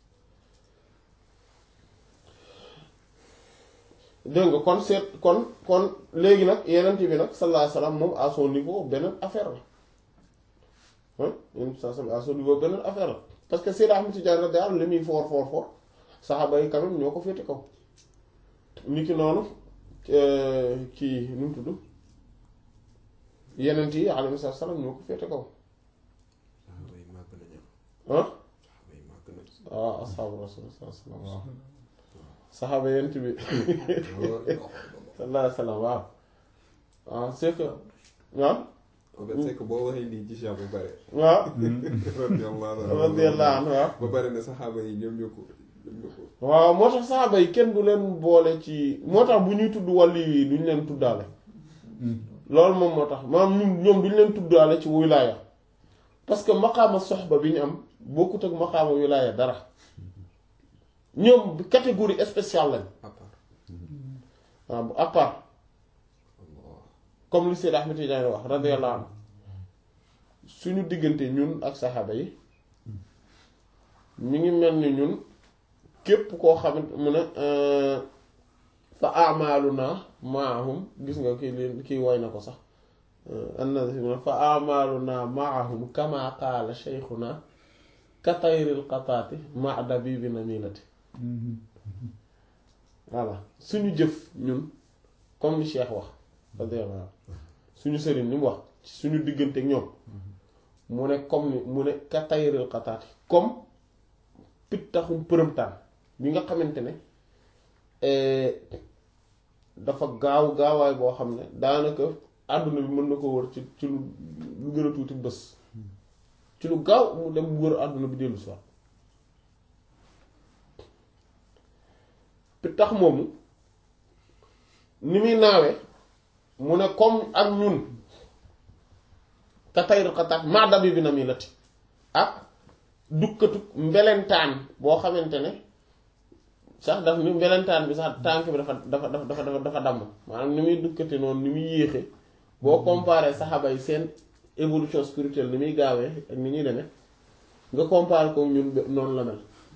dégg nga kon seet kon kon léegi nag yeneen bi nag sallallahu alayhi wasallam moom à son niveau beneen affaire la hein yeneen sallallahu alayhi wasallam à son niveau beneen affaire la parce que Seydou Ahmed Tidiane radiyallahu anhu li muy fort fort fort saxaaba yi quand même ñoo ko féete kaw ni ki noonu kii nu mu tudd yeneen yi alayhi salaam ñoo ko féete kaw saxaaba yi màgg nañu ah saxaaba yi màgg nañu waaw asxaabu rasul sallallahu alayhi wasallam saxaaba yent bi sallallahu alayhi wasallam waaw waaw c'est que waaw en fait c'est que boo waxee lii ci Cheikh ba pare waaw radiyallahu anhu radiyallahu anhu waaw ba pare ne saxaaba yi ñoom ñoo ko ñoom ñoo ko waaw moo tax saxaaba yi kenn du leen boole ci moo tax bu ñuy tudd wàllu yi duñ leen tuddaale loolu moom moo tax maanaam ñun ñoom duñ leen tuddaale ci wilaaya parce que maqaama soxba bi ñu am bokkut ak maqaama wilaaya dara ñoom catégorie spéciale lañ à part waaw bu à part Allah comme li Seyd Ahmed Tidiane wax radiyallahu anhu suñu diggante ñun ak saxaaba yi mi ngi mel ni ñun képp koo xamante mu ne fa amaluna maahum gis nga kii li kii woy na ko sax annabi fa amaluna maahum kama qaala shaykhuna ka tayril qataati ma dabibi namilati voilà suñu jëf ñun comme ni Cheikh wax radiyallahu anhu suñu sëriñ ni mu wax ci suñu diggante ak ñoom mu ne comme ni mu ne ka tayril qataati comme pittaxum përëmtaan bi nga xamante ne dafa gaaw gaawaay boo xam ne daanaka àdduna bi mën na ko wër ci ci lu lu gën a tuuti bés ci lu gaaw mu dem wër àdduna bi dellu si waat pittax moomu ni muy naawee mu ne comme ak ñun ka tayru xataat maa dabi bi na muy lati ak dukkatu mbelentaan boo xamante ne sax daf ni mbelentaan bi sax tànk bi dafa dafa dafa dafa dafa damm maanaam ni muy dukkate noonu ni muy yéexe boo comparé saxaaba yi seen évolution spirituelle ni muy gaawee ak ni ñuy demee nga comparé ko ñun be- noonu la mel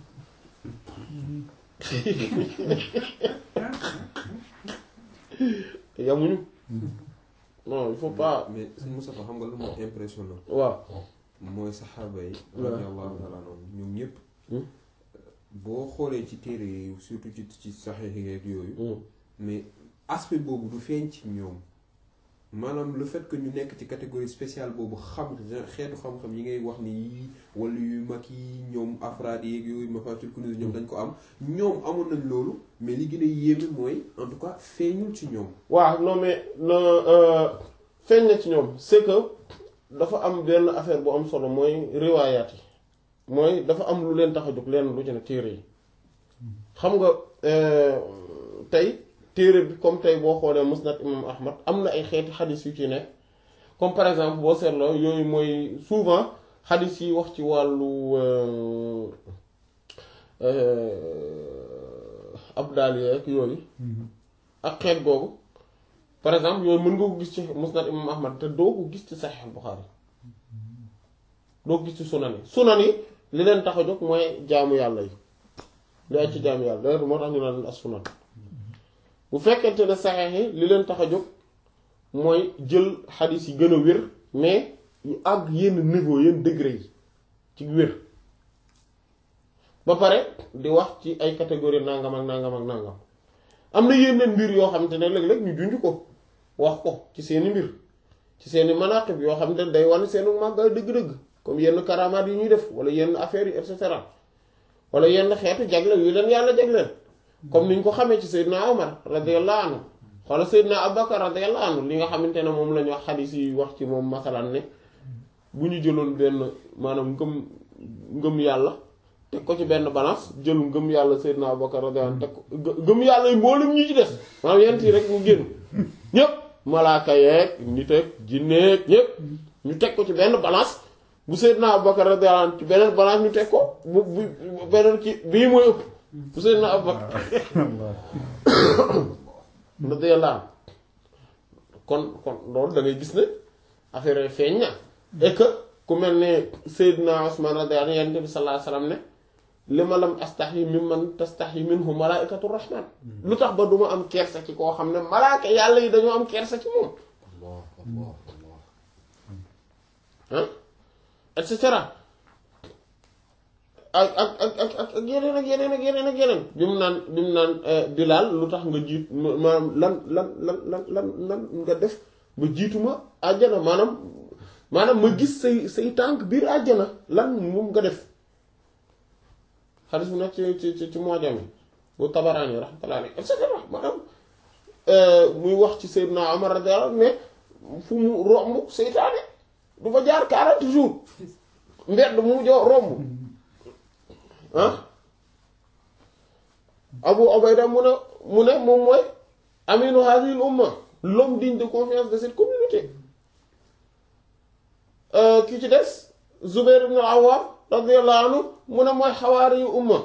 yamuñu non il faut pas mais sëñ Moustapha xam nga lu ma impressionnant waaw mooy saxaaba yi waaw. radiyallahu ta'ala anhum ñoom ñëpp Hmm. boo xoolee ci téere yi surtout ci ci saxiix yeeg yooyu Mm. mais aspect boobu du feeñ ci ñoom maanaam le fait que ñu nekk ci catégorie spéciale boobu xam xeetu xam-xam yi ngay wax ni yii wala yu mag yi ñoom afraad yeeg yooyu mafatul kunuz ñoom dañ ko am ñoom amoon nañ loolu mais li gën a yéeme mooy en tout cas feeñul ci ñoom waaw non mais non euh, feeñ na ci ñoom c'est que dafa am benn affaire bu am solo mooy riwaayaat yi mooy dafa am lu leen tax a jóg leen lu ci ne téere yi xam nga euh, tey téere bi comme tey boo xoolee musnad imam ahmad am na ay xeeti xadis yu ci nekk comme par exemple boo seetloo yooyu mooy souvent xadis yi wax ci wàllu euh, euh, abdal yeeg yooyu ak xeet googu par exemple yooyu mën nga ko gis ci musnad imam ahmad te doo ko gis ci saxiix buxaari doo ko gis ci sunan yi sunan yi li leen tax a jóg mooy jaamu yàlla yi li ay ci jaamu yàlla d'ailleurs moo tax ñu naan as sunan bu fekkente ne saxiix yi li leen tax a jóg mooy jël xadis yi gën a wér mais yu àgg yenn niveau yenn degré yi ci wér ba pare di wax ci ay catégorie nangam ak nangam ak nangam am na yeneen mbir yoo xamante ne léeg-léeg ñu junj ko wax ko ci seeni mbir ci seeni manaqib yoo xam ne day wane seenu màggaay dëgg-dëgg comme yenn karamaat yi ñuy def wala yenn affaires yi et cetera wala yenn xeetu jagle yu leen yàlla jagleel comme niñ ko xamee ci Seydina Omar radiyallahu anhu wala Seydina Abubakar radiyallahu anhu li nga xamante ne moom la ñu wax xadiis yi wax ci moom masalan ne bu ñu jëloon benn maanaam ngëm ngëm yàlla teg ko ci benn balance jël ngëm yàlla Seydina Abubakar radiyallahu anhu teg ko ngëm yàlla yi mboolem ñi ci des maanaam yent yi rek mu génn ñépp malaaka yeeg nit ak jinneeg ñépp ñu teg ko ci benn balance bu Seydina Abubakar radiyallahu anhu ci beneen balance ñu teg ko bu bu beneen ci bii mooy ëpp bu Seydina Abubakar radiyallahu anhu kon kon loolu da ngay gis ne affaire yi feeñ na et que ku mel ne Seydina Usman radiyallahu anhu Yonent bi sallallahu alayhi wasallam ne li ma lam astahyi mimman tastahyi minhu malaa'ikatu rahman lu tax ba du ma am kersa ci koo xam ne malaaka yàlla yi dañoo am kersa ci moom Allah Allah Allah ah et cetera ak ak ak ak ak ak yeneen ak yeneen ak yeneen ak yeneen bi mu naan bi mu naan Bilaal lu tax nga jiit maanaam lan lan lan lan lan lan nga def ba jiituma àjjana maanaam maanaam ma gis say say tànk biir àjjana lan moom nga def xaalis bu nekk ci ci ci ci moojami bu Tabaraani rahmatullahi alayhi et cetera maanaam muy wax ci Seydina Omar radiyallahu anhu ne fu mu romb seytaane du fa jaar 40 jours mbedd mu jo romb ah Abu Ubayda mu ne mu ne moom mooy aminu hadhihi al-umma l'homme digne de confiance de cette communauté ki ci des Zubair ibn Awwam radiyallahu anhu mu ne mooy xawaari yu umma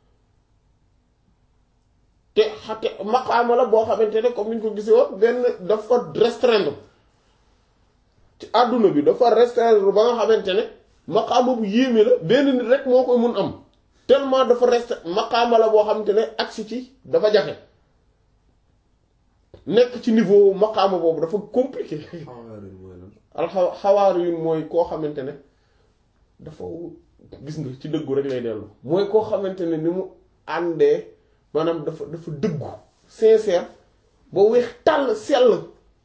te xate maqaama la boo xamante ne comme ni ñu ko gisee woon benn dafa restreindre ci àdduna bi dafa restreindre ba nga xamante ne maqaama bu yéeme la benn nit rek moo koy mun am tellement dafa rest maqaama la boo xamante ne agsi ci dafa jafe nekk ci niveau maqaama boobu dafa compliqué xawaari mooy lan alxa xawaari yu mooy koo xamante ne dafa gis nga ci dëggu rek lay dellu mooy koo xamante ne ni mu àndee maanaam dafa dafa dëggu sincère ba weex tàll sell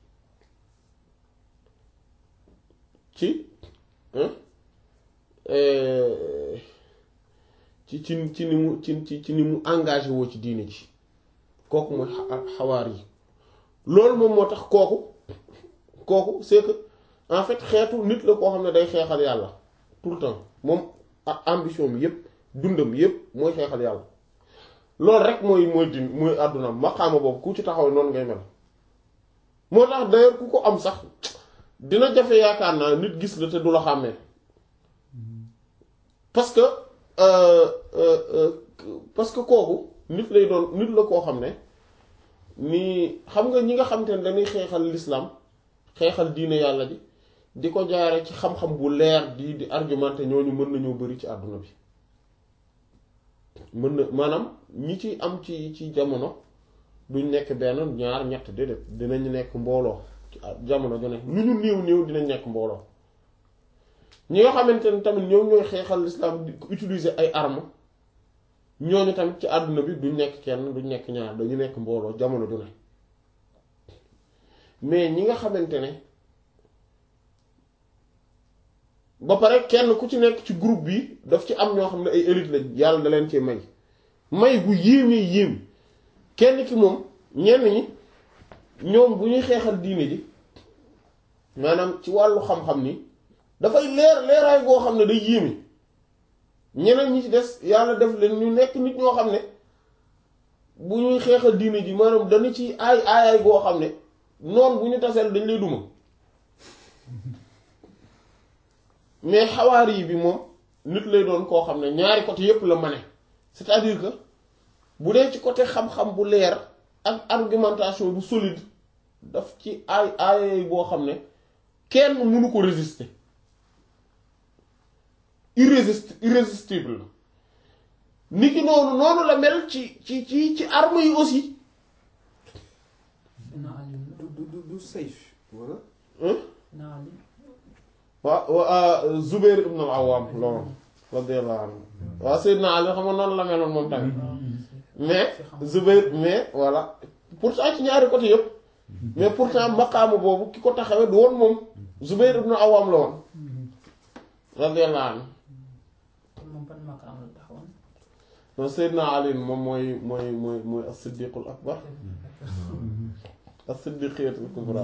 ci hein euh, ci ci ci ni mu ci ci ci ni mu engagé woo ci diine ji kooku mooy xa- xawaar yi loolu moom moo tax kooku kooku c'est que en fait xeetu nit la koo xam ne day xeexal yàlla tout le temps moom a- ambition bi yépp dundam yépp mooy xeexal yàlla loolu rek mooy mooy din mooy àdduna maqaama boobu ku ci taxaw noonu ngay mel moo tax d'ailleurs ku ko am sax dina jafe yaakaar naa nit gis la te du la xàmmee parce que euh, euh, euh, parce que kooku nit lay doon nit la koo xam ne nii xam nga ñi nga xam te ne dañuy xeexal l'islam xeexal diine yàlla ji di ko jaare ci xam-xam bu leer di di argumenté ñooñu mën nañoo bari ci àdduna bi mën na maanaam ñi ci am ci ci jamono duñ nekk benn ñaar ñett déedéet dinañ nekk mbooloo ci jamono ju nekk lu ñu néew néew dinañ nekk mbooloo ñi nga xamante ne tamit ñoom ñooy xeexal l'islam di ko utiliser ay armes ñooñu tamit ci àdduna bi duñ nekk kenn duñ nekk ñaar dañu nekk mbooloo jamono ju ne mais ñi nga xamante ne ba pare kenn ku ci nekk ci groupe bi daf ci am ñoo xam ne ay élite lañ yàlla da leen ci may may bu yéemee yéem kenn ki moom ñenn ñi ñoom bu ñuy xeexal diine ji maanaam ci wàllu xam-xam ni dafay leer leeraay goo xam ne day yéeme ñeneen ñi ci des yàlla def leen ñu nekk nit ñoo xam ne bu ñuy xeexal diine ji maanaam dañu ci aay aayaay goo xam ne noonu bu ñu taseel dañ lay duma mais xawaari yi bi moom nit lay doon koo xam ne ñaari côté yépp la mane c'est-à-dire que bu dee ci côté xam-xam bu leer ak argumentation bu solide daf ci aay aayay boo xam ne kenn mënu ko résister irrésist irrésistible la ni ki noonu noonu la mel ci ci ci ci armes yi aussi Seydina Ali la du du du safe wala hein Seydina Ali waa waa Zubair ibn al-Awwam loolu radiyallahu anhu waaw Seydina Ali xam nga noonu la meloon moom tamit mais Zubair mais voilà pourtant ci ñaari côté yëpp mais pourtant maqaama boobu ki ko taxawee du woon moom Zubair ibn al-Awwam la woon radiyallahu anhu kon moom ban maqaam la taxawoon non Seydina Ali moom mooy mooy mooy mooy as-siddiqul akbar as-siddiqiyatul kubra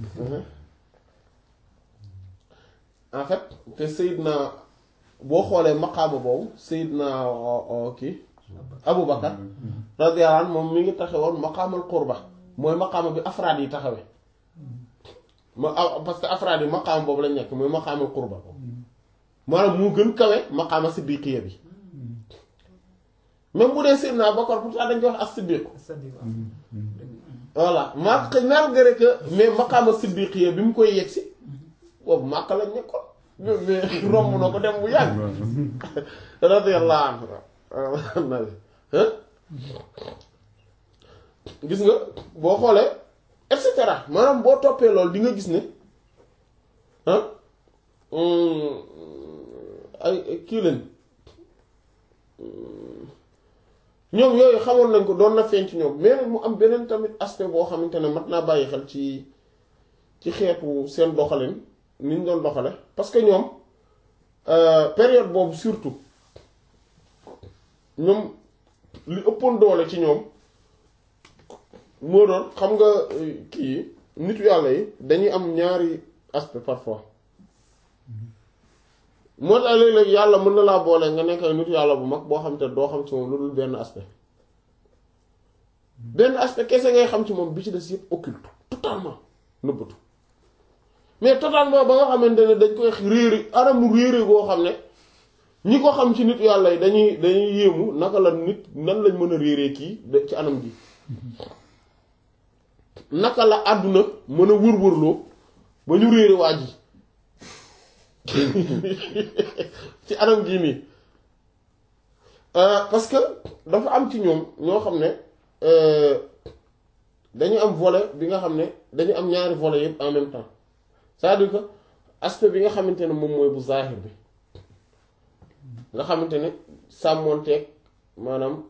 en fait te Seydina boo xoolee maqaama boobu Seydina kii Abu Bakar radiyallahu anhu moom mi ngi taxawoon maqaamal qurba mooy maqaama bi afraad yi taxawee ma parce que afraad yi maqaama boobu lañ nekk mooy maqaamal qurba maanaam mu gën kawe maqaama siddiqiya bi même bu dee Seydina Bakar pourtant dañ koy wax as-siddiq c'est-à-dire voilà maa malgré que mais maqaama siddiqiya bi mu koy yegsi boobu màkk lañ nekkoon mais romb na ko dem bu yàgg radiyallahu anhu gis nga boo xoolee et cetera maanaam boo toppee loolu di nga gis ne ah ay kii lañ ñoom yooyu xamoon nañ ko doon na feeñ ci ñoom mais mu am beneen tamit aspect boo xamante ne mat naa bàyyi xel ci ci xeetu seen doxalin ni ñu doon doxale parce que ñoom période boobu surtout ñoom li ëppoon doole ci ñoom moo doon xam nga kii nitu yàlla yi dañuy am ñaari aspect parfois moo tax léeg-léeg yàlla mën na laa boole nga nekk ay nitu yàlla bu mag boo xam te doo xam ci moom lu dul benn aspect benn aspect kese ngay xam ci moom bi ci des yëpp occulte totalement nëbbatu mais totalement ba nga xamante ne dañ koy réere anamu réere goo xam ne ñi ko xam ci nit yàlla yi dañuy dañuy yéemu naka la nit nan lañ mën a réeree kii ci anam gi naka la àdduna mën a wër-wërloo ba ñu réere waa ji ci anam gii nii parce que dafa am ci ñoom ñoo xam ne dañu am volet bi nga xam ne dañu am ñaari volet yëpp en même temps c'est-à-dire que aspect bi nga xamante ne moom mooy bu zahir bi nga xamante ne sàmmoonteeg maanaam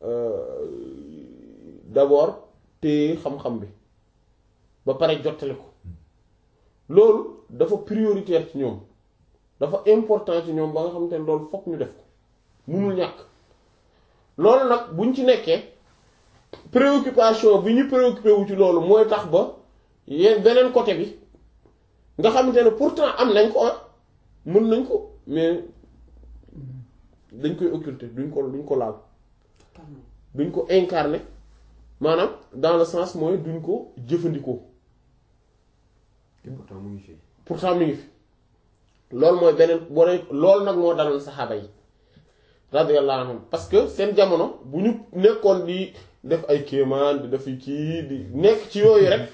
d'abord téye xam-xam bi ba pare jottali ko loolu dafa prioritaire ci ñoom dafa important ci ñoom ba nga xamante ne loolu fokk ñu def ko munul ñàkk loolu nag buñ ci nekkee préoccupation bi ñu préoccupé wu ci loolu mooy tax ba yéen beneen côté bi nga xamante ne pourtant am nañ ko ah mën nañ ko mais dañ koy occulter duñ ko duñ ko laal duñ ko incarner maanaam dans le sens mooy duñ ko jëfandikoo te pourtant mu ngi fi. pourtant mi ngi fi loolu mooy beneen boo ne loolu nag moo daloon saxaaba yi radiyallahu anhum parce que seen jamono bu ñu nekkoon di def ay kéemaan di def kii di nekk ci yooyu rek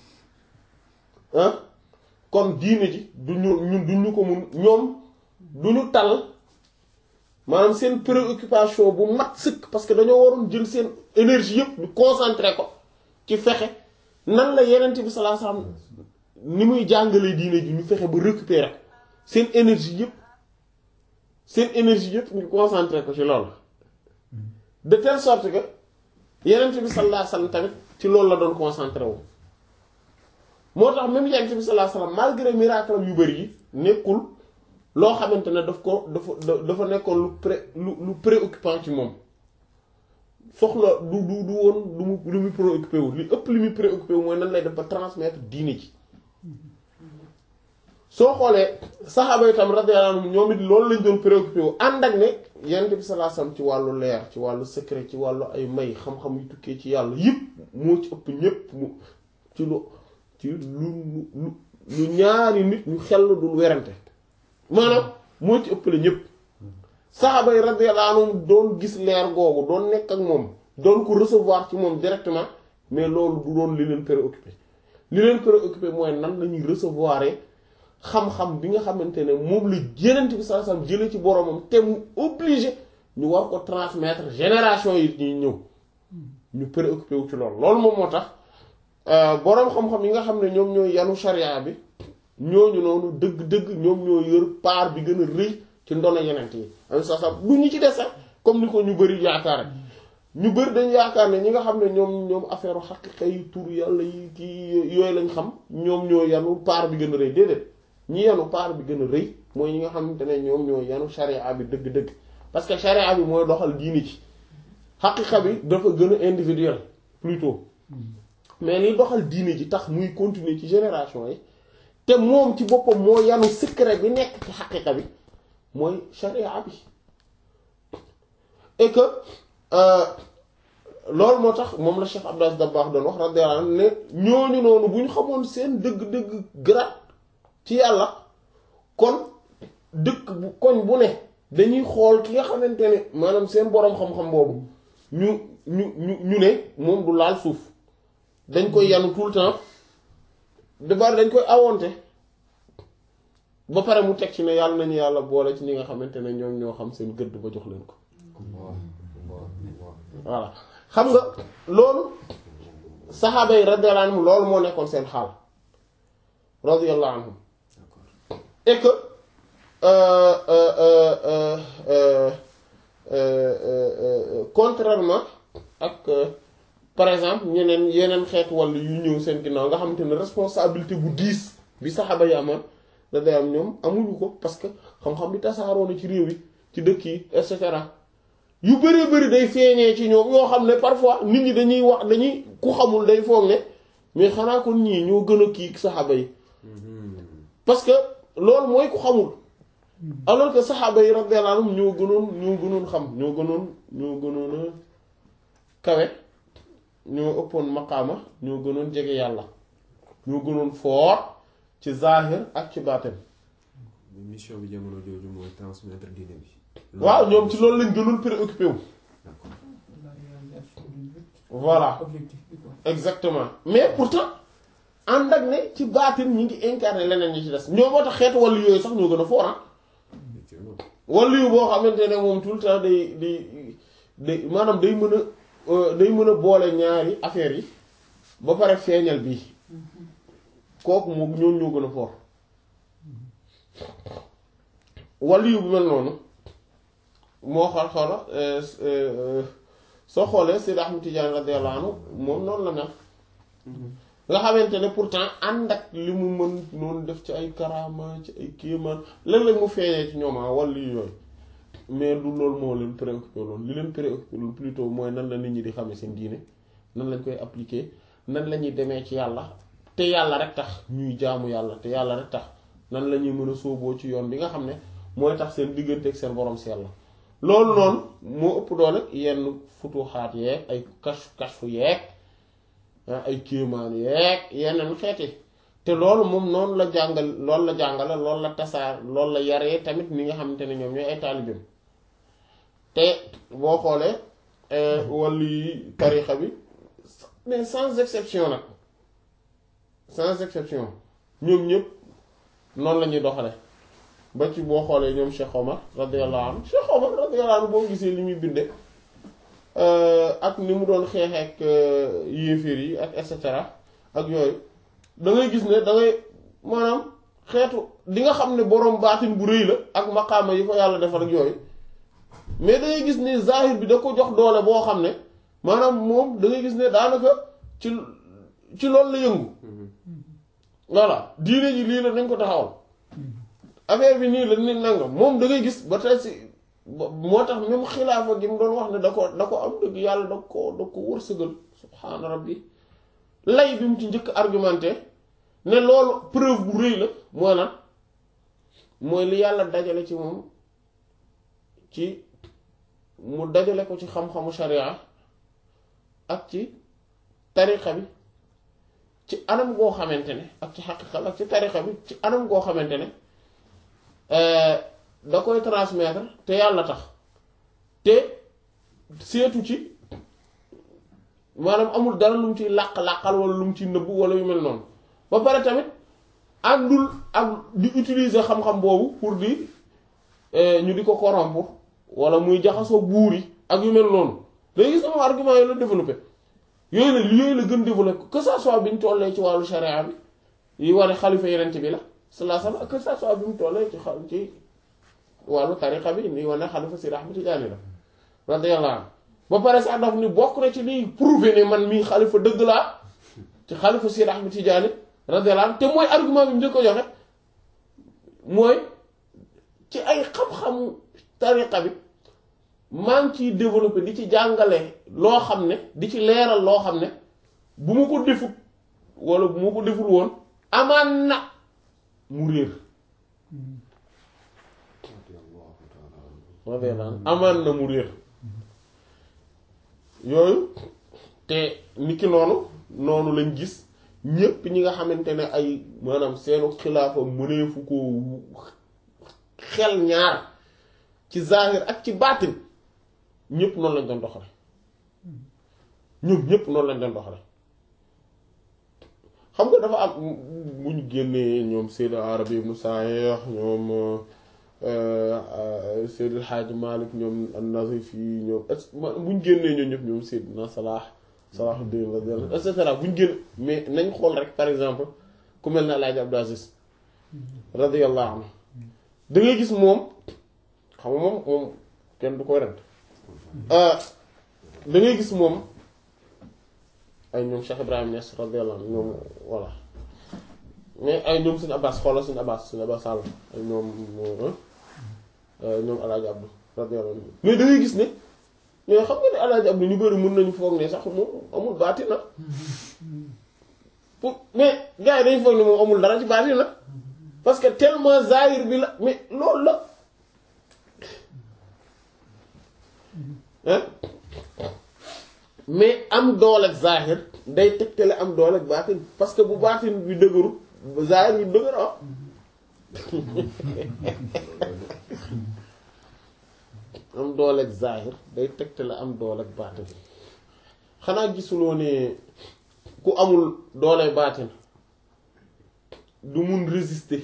ah kon diine ji du ñu ñun du ñu ko mun ñoom du ñu tal maanaam seen préoccupation bu mat sëkk parce que dañoo waroon jël seen énergie yëpp ñu concentré ko ci fexe nan la yenent bi sallallahu alayhi wasallam ni muy jàngalee diine ji ñu fexe ba récupérer seen énergie yëpp seen énergie yëpp ñu concentré ko ci loolu de telle sorte que yenent bi sallallahu alayhi wasallam tamit ci loolu la doon concentré wu moo tax même yenent bi sallallahu alayhi wasallam malgré miracle yu bari yi nekkul loo xamante ne daf ko dafa dafa nekkoon lu pré lu lu préoccupant ci moom soxla du du du woon lu mu lu muy préoccupé wu li ëpp li muy préoccupé wu mooy nan lay def ba transmettre diine ji soo xoolee saxaaba yi tam radiyallahu anhum ñoom it loolu lañ doon préoccupé wu ànd ak ne yonent bi sallallahu alayhi wasallam ci wàllu leer ci wàllu secret ci wàllu ay may xam-xam yu tukkee ci yàlla yëpp moo ci ëpp ñépp mu ci lu ci lu lu lu ñaari nit ñu xel dul werante maanaam moo ci ëppale ñépp saxaaba yi radiyallahu anhum doon gis leer googu doon nekk ak moom doon ko recevoir ci moom directement mais loolu du doon li leen préoccupé li leen préoccupé mooy nan lañuy recevoir xam-xam bi nga xamante ne moom la Yonent bi sallallahu alayhi wasallam jëlee ci boromam te mu obligé ñu war ko transmettre génération yi ñuy ñëw ñu préoccupé wu ci loolu loolu moom moo tax boroom xam-xam yi nga xam ne ñoom ñooy yanu sharia bi ñooñu noonu dëgg-dëgg ñoom ñoo yor part bi gën a rëy ci ndono Yonent yi am sa sa du ñu ci des sax comme ni ko ñu bari yaakaar ñu bari dañu yaakaar ne ñi nga xam ne ñoom ñoom affaire xaqiqa yi tur yàlla yi kii yooyu lañ xam ñoom ñoo yanu part bi gën a rëy déedéet ñi yanu part bi gën a rëy mooy ñi nga xamante ne ñoom ñoo yanu sharia bi dëgg-dëgg parce que sharia bi mooy doxal diini ci xaqiqa bi dafa gën a individuel plutôt mais li doxal diine ji tax muy continuer ci génération yi te moom ci boppam moo yanu secret bi nekk ci xaqiqa bi mooy sharia bi et que loolu moo tax moom la Cheikh Abdou Aziz Dabakh doon wax radiyallahu anhu ne ñooñu noonu bu ñu xamoon seen dëgg-dëgg grade ci yàlla kon dëkk bu koñ bu ne dañuy xool ki nga xamante ne maanaam seen boroom xam-xam boobu ñu ñu ñu ñu ne moom du laal suuf dañ koy yanu tout le temps de bari dañ koy awonte ba pare mu teg ci ne yàlla nañu yàlla boole ci ñi nga xamante ne ñoom ñoo xam seen gëdd ba jox leen ko voilà xam nga loolu saxaaba yi radiyallahu anhum loolu moo nekkoon seen xaal radiyallahu anhum et que euh, euh, euh, euh, euh, euh, contrairement ak par exemple ñeneen yeneen xeetu wàll yu ñëw seen ginnaaw nga xamante ne responsabilité bu diis bi saxaaba yi amoon da day am ñoom amuñu ko parce que xam-xam bi tasaaroo na ci réew yi ci dëkk yi et cetera yu bëree bëri day feeñee ci ñoom yoo xam ne parfois nit ñi dañuy wax dañuy ku xamul day foog ne mais xanaa kon ñii ñoo gën a kii saxaaba yi parce que loolu mooy ku xamul alors que saxaaba yi radiyallahu anhum ñoo gënoon ñoo gënoon xam ñoo gënoon ñoo gënoon a kawe ñoo ëppoon maqaama ñoo gënoon jege yàlla ñoo gënoon foor ci zahir ak ci baatin mission bi jamono jooju mooy transmettre diine bi. waaw ñoom ci loolu lañ gënoon préoccupé wu D'accord. la réalisation du but. voilà objectif bi quoi. exactement mais pourtant ànd ak ne ci baatin ñi ngi incarné leneen ñi ci des ñoo moo tax xeetu wàllu yooyu sax ñoo gën a foor ah Effectivement. wàllu yu boo xamante ne moom tout le temps day day day maanaam day mën a euh, day mën a boole ñaari affaires yi ba pare feeñal bii kooku moom ñoom ñoo gën a foor wàllu yu bu mel noonu moo xal xoola euh, euh, soo xoolee Seydi Ahmad Tidiane radiyallahu anhu moom noonu la mel nga xamante ne pourtant ànd ak li mu mën noonu def ci ay karaama ci ay kéemaan léeg-léeg mu feeñee ci ñoom ah wala yooyu mais du loolu moo leen préoccupé loolu li leen préoccupé loolu plutôt mooy nan la nit ñi di xamee seen diine nan lañ koy appliquer nan la ñuy demee ci yàlla te yàlla rek tax ñuy jaamu yàlla te yàlla rek tax nan la ñuy mën a sóoboo ci yoon bi nga xam ne mooy tax seen diggante ak seen borom si yàlla loolu noonu moo ëpp doole yenn futuxaat yeeg ay kashf kashfu yeeg ah ay kéemaan yeeg yeneen xeeti te loolu moom noonu la jàngal loolu la jàngale loolu la tasaar loolu la yaree tamit ni nga xamante ne ñoom ñooy ay taalibeem te boo xoolee wàllu yi tarixa bi mais sans exception nag sans exception ñoom ñëpp noonu la ñuy doxale ba ci boo xoolee ñoom Cheikh Omar radiyallahu anhu Cheikh Omar radiyallahu anhu boo gisee li muy binde ak ni mu doon xeexeek yéeféer yi ak et cetera ak yooyu da ngay gis ne da ngay maanaam xeetu di nga xam ne boroom baatin bu rëy la ak maqaama yi ko yàlla defal ak yooyu mais da ngay gis ne zahir bi da ko jox doole boo xam ne maanaam moom da ngay gis ne daanaka ci ci loolu la yëngu voilà diine ji lii la nañ ko taxawal affaire bi nii la ni nangam moom da ngay gis ba tey si moo tax même xilaafa gi mu doon wax ne da ko da ko am dëgg yàlla da ko da ko wërsëgal subhaana rabbi lay bi mu ci njëkk argumenté ne loolu preuve bu rëy la mooy lan mooy li yàlla dajale ci moom ci mu dajale ko ci xam-xamu sharia ak ci tariqa bi ci anam goo xamante ne ak ci xaqiqa ak ci tariqa bi ci anam goo xamante ne da koy transmettre te yàlla tax te seetu ci maanaam amul dara lu mu ciy làq-làqal wala lu mu ciy nëbb wala yu mel noonu ba pare tamit àndul ak di utiliser xam-xam boobu pour di ñu di ko corrompre wala muy jaxasoo buur yi ak yu mel noonu day gis sama argument yooyu la développé yooyu la yooyu la gën développé que ça soit bi ñu tollee ci wàllu sharia bi yi wane xalifa yeneen bi la sallallahu alayhi wasallam que ça soit bi mu tollee ci xa ci wàllu tariqa bi ni wane xalifa Seydi Ahmad Tijaani la radiyallahu anhu ba pare sax daf ni bokk na ci liy prouver ne man mii xalifa dëgg laa ci xalifa Seydi Ahmad Tijaani radiyallahu anhu te mooy argument bi mu njëkk ko joxe mooy ci ay xam-xamu tariqa bi maa ngi ciy développé di ci jàngale loo xam ne di ci leeral loo xam ne bu ma ko defut wala bu ma ko deful woon amaan na mu réer radiyallahu anhu amaan na mu réer yooyu te niki noonu noonu lañ gis ñépp ñi nga xamante ne ay maanaam seenu xilaafa mëneefu ko xel ñaar ci zahir ak ci baatin ñépp noonu lañ doon doxale ñoom ñépp noonu lañ doon doxale xam nga dafa am bu ñu génnee ñoom Seyd Arabi ibn Sa'ih ñoom Seyd El Hadj Malick ñoom An-Nazifi ñoom et bu ñu génnee ñoom ñëpp ñoom Seydina Salah Salahuddin et cetera bu ñu génn mais nañ xool rek par exemple ku mel ne El Hadj Abdou Aziz radiyallahu anhu da ngay gis moom xam nga moom moom kenn du koy rent da ngay gis moom ay ñoom Cheikh Ibrahim Niass radiyallahu anhu ñoom voilà mais ay ñoom suñu Abbas xoolal suñu Abbas suñu Abbas Sall ay ñoom ñoom El Hadj Abdou radiyallahu anhu mais da ngay gis ne mais xam nga ne El Hadj Abdou ñu bëri mën nañu foog ne sax moom amul baati na pour mais gars yi dañu foog ne moom amul dara ci baati na parce que tellement zahir bi la mais loolu la hein mais am doole ak zahir day tegtale am doole ak baatin parce que bu baatin bi dëgëru zahir bi dëgër ah am doole ak zahir day tegtale am doole ak baatin xanaa gisuloo ne ku amul doole baatin du mun résister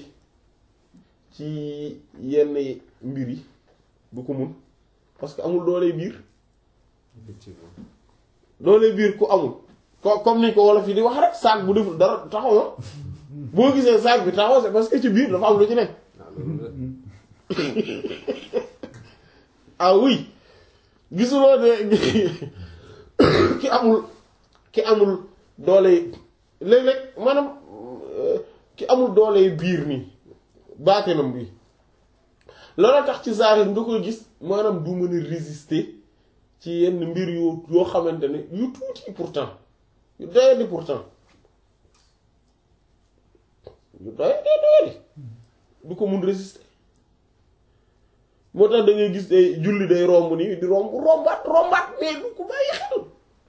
ci yenn mbir yi du ko mun parce que amul doole biir effectivement doole biir ku amul ko comme ni ko wolof yi di wax rek saak bu deful dara taxaw na boo gisee saak bi taxaw c'est parce que ci biir dafa am lu ci nekk ah loolu la ah oui gisuloo de ki amul ki amul doole léeg-léeg maanaam euh, ki amul doole biir nii baatinam bi loolu tax ci zahir nga koy gis maanaam du mën a résister ci yenn mbir yu yoo xamante ne yu tuuti pourtant yu doyadi pourtant yu doyadi doyadi du ko mun résister moo tax da ngay gis day julli day romb nii di romb rombaat rombaat mais du ko bàyyi xel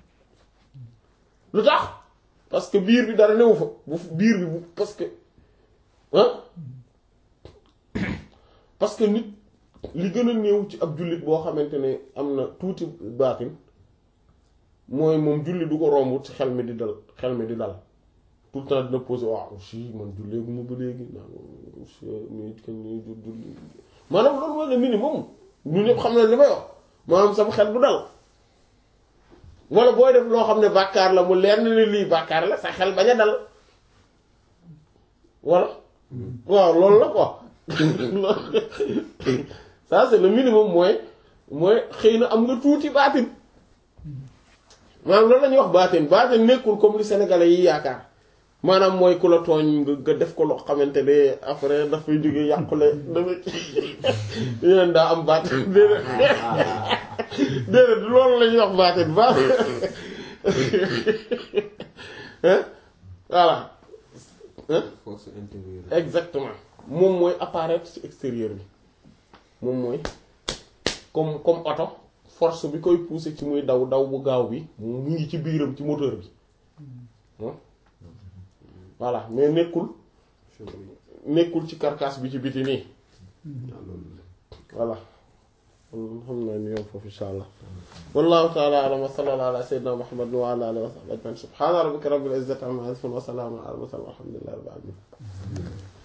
lu tax parce que biir bi dara newu fa bu biir bi bu parce que ah parce que nit li gën a néew ci ab jullit boo xamante ne am na tuuti baatin mooy moom julli du ko romb ci xel mi di dal xel mi di dal tout le temps dina posé waaw si man julleegu ma ba léegi naa mais kañ ñuy jur julli maanaam loolu mooy le minimum ñu ñëpp xam ne li may wax maanaam sama xel du dal wala booy def loo xam ne bàkkaar la mu leer na ne lii bàkkaar la sa xel bañ a dal voilà waaw loolu la quoi ça c'est le minimum mooy mooy xëy na am nga tuuti baatin maanaam loolu la ñuy wax baatin baatin nekkul comme li sénégalais yi yaakaar maanaam mooy ku la tooñ nga nga def ko loo xamante ne après dafay jóge yàqule dafay yeneen daa am baatin déedéet déedéet loolu la ñuy wax baatin baax voilà force intérieure exactement moom mooy apparaître ci extérieur bi moom mooy comme comme oto force bi koy pousser ci muy daw daw bu gaaw bi mu ngi ci biiram ci moteur bi voilà mais nekkul nekkul ci carcasse bi ci biti nii ah loolu la voilà xam naa ni yow foofu insha allah wallahu ta'ala a'lam wa sallallahu ala sayyidina muhammad wa ala alihi wa sahbihi ajma'in subhana rabbika rabbil izzati amma yasifun wa salamun ala al mursalin walhamdulillahi rabbil alamin